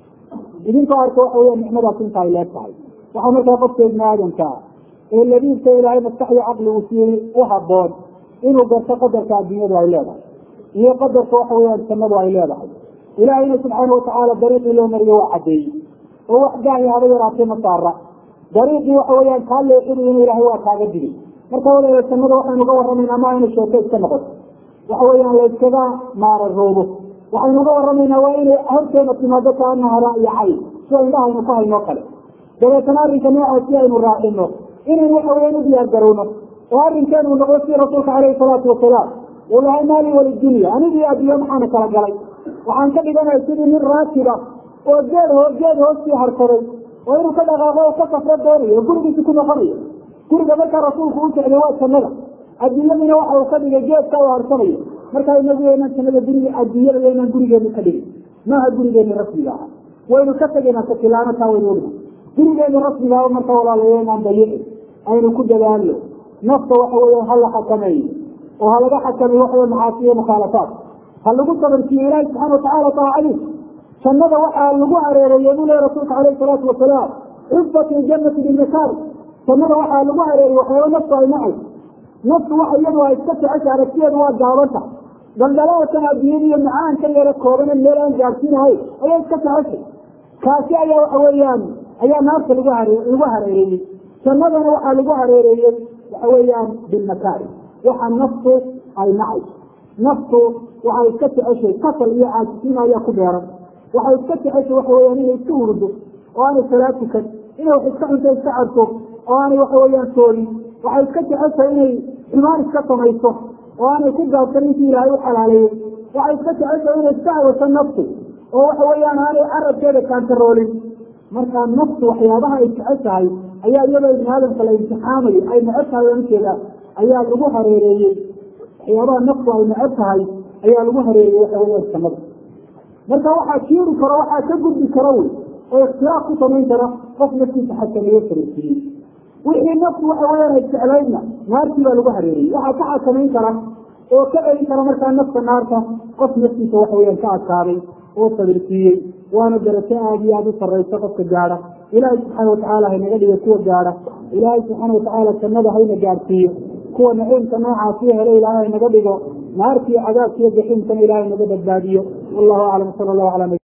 idinkoo arka waxa weya nicmadaas inta ay leeg tahay waxaa markaa qofka ibni aadamka ee labiibka ilaahay maskaxyo caqli uu siiyey u haboon inuu garto qadarka adduunyadu ay leedahay iyo qadarka waxa weyaan jannadu ay leedahay ilaahayna subxaana watacaala dariiqii loo mariye waa caddeeyey oo wax gaahi haba yaraatee ma saara dariiqii waxa weyaan kaa leexinayana ilaahay waa kaaga digay marka walaala jannada waxaynu ga warramaynaa ma ayna sheeko iska noqoto waxa weeyaan la yskaga maararoobo waxaynu ga warramaynaa waa inay horteena timaado kaanaha ra'yo cayn sida indhahaynu ku haynoo kale dabeetana arrinka noocaas si aynu raacino inaynu waxa weyaan u diyaar garowno oo arrinkeenu noqdo si rasuulka caleyhi salaatu wasalaam uu lahay maali walidunya anigii adduunye maxaana kala galay waxaan ka dhiganaya sidii nin raakiba oo geed hoo geed hoostii harsaday oo inuu ka dhaqaaqo oo ka safro doonayo oo gurigiisi ku noqonayo guriga markaa rasuulku u socday waa jannada adduunyadiina waxa uu ka dhigay geedka uu harsanayo markaa inagu yaynaan jannada guriga adduunyada yaynaan gurigeenu ka dhigin maaha gurigeeni rasmiga aha waynu ka tegaynaa sakilaano taa waynu ogna gurigeeni rasmiga ah marka walaalayo inaan dayicin aynu ku dadaalno nafta waxa weya ha la xakameeyo oo ha laga xakameeyo waxa wey macaasiyo mukhaalafaat ha lagu sabarkiiyo ilaahi subxana watacaala taacadiis jannada waxaa lagu hareereeyey buu lehy rasuulka caleyhi salaatu wasalaam xufat iljanati bilmakaari jannada waxaa lagu hareeriyey waxyaaba naftu ay nacay naftu waxa iyadu ay iska jecesha aragtiyeedu waa gaabanta daldalaalkan adduunyada iyo macaankan yara koobane meel aan gaarsiinahay ayay iska jeceshay kaasi ayaa waxa weeyaan ayaa naarta lagu hare lagu hareereeyey jannadana waxaa lagu hareereeyey waxa weeyaan bilmakaari waxa naftu ay nacayso naftu waxay iska jeceshay kasal iyo caajisnimo ayaa ku beeran waxay iska jeceshay waxa weyaan inay iska hurdo oo aanay salaad tukan inay wax iska cunto iska cabto oo aanay waxa weeyaan soolin waxay iska jeceshay inay xumaan iska samayso oo aanay ku gaabsan intii ilaahay u xalaaleeyey waxay iska jeceshay inay iska hawasho naftu oo waxa weeyaan aanay carabkeeda kaantaroolin markaa naftu waxyaabaha ay jeceshahay ayaa iyadoo ibni aadamka la imtixaamayo ay neceb tahay ankeeda ayaa lagu hareereeyey waxyaabaha naftu ay neceb tahay ayaa lagu hareereeyey waxa weeyaan jannada marka waxaa jiiri karo waxaa ka gudbi karo wey oo ikhtilaaf ku samayn kara qof naftiisa xakameeyo sareysiiyey wixii naftu waxa weeyaan ay jeclaydna naartii baa lagu hareeriyey waxaa ka xakamayn kara oo ka celin kara markaa nafta naarta qof naftiisa waxa weyaan ka adkaaday oo sabirsiiyey waana darajo aada iyo aada u sarraysa qofka gaadha ilaahay subxaana watacaala haynaga dhiga kuwa gaadha ilaahay subxaana watacaala jannada hayna gaadhsiiyo kuwa naciimka noocaasiyo hele ilaahay haynaga dhigo naartiiyo cadaabkiiyo jaxiimkana ilaahay naga badbaadiyo wallahu aclam sala allahu ala nabi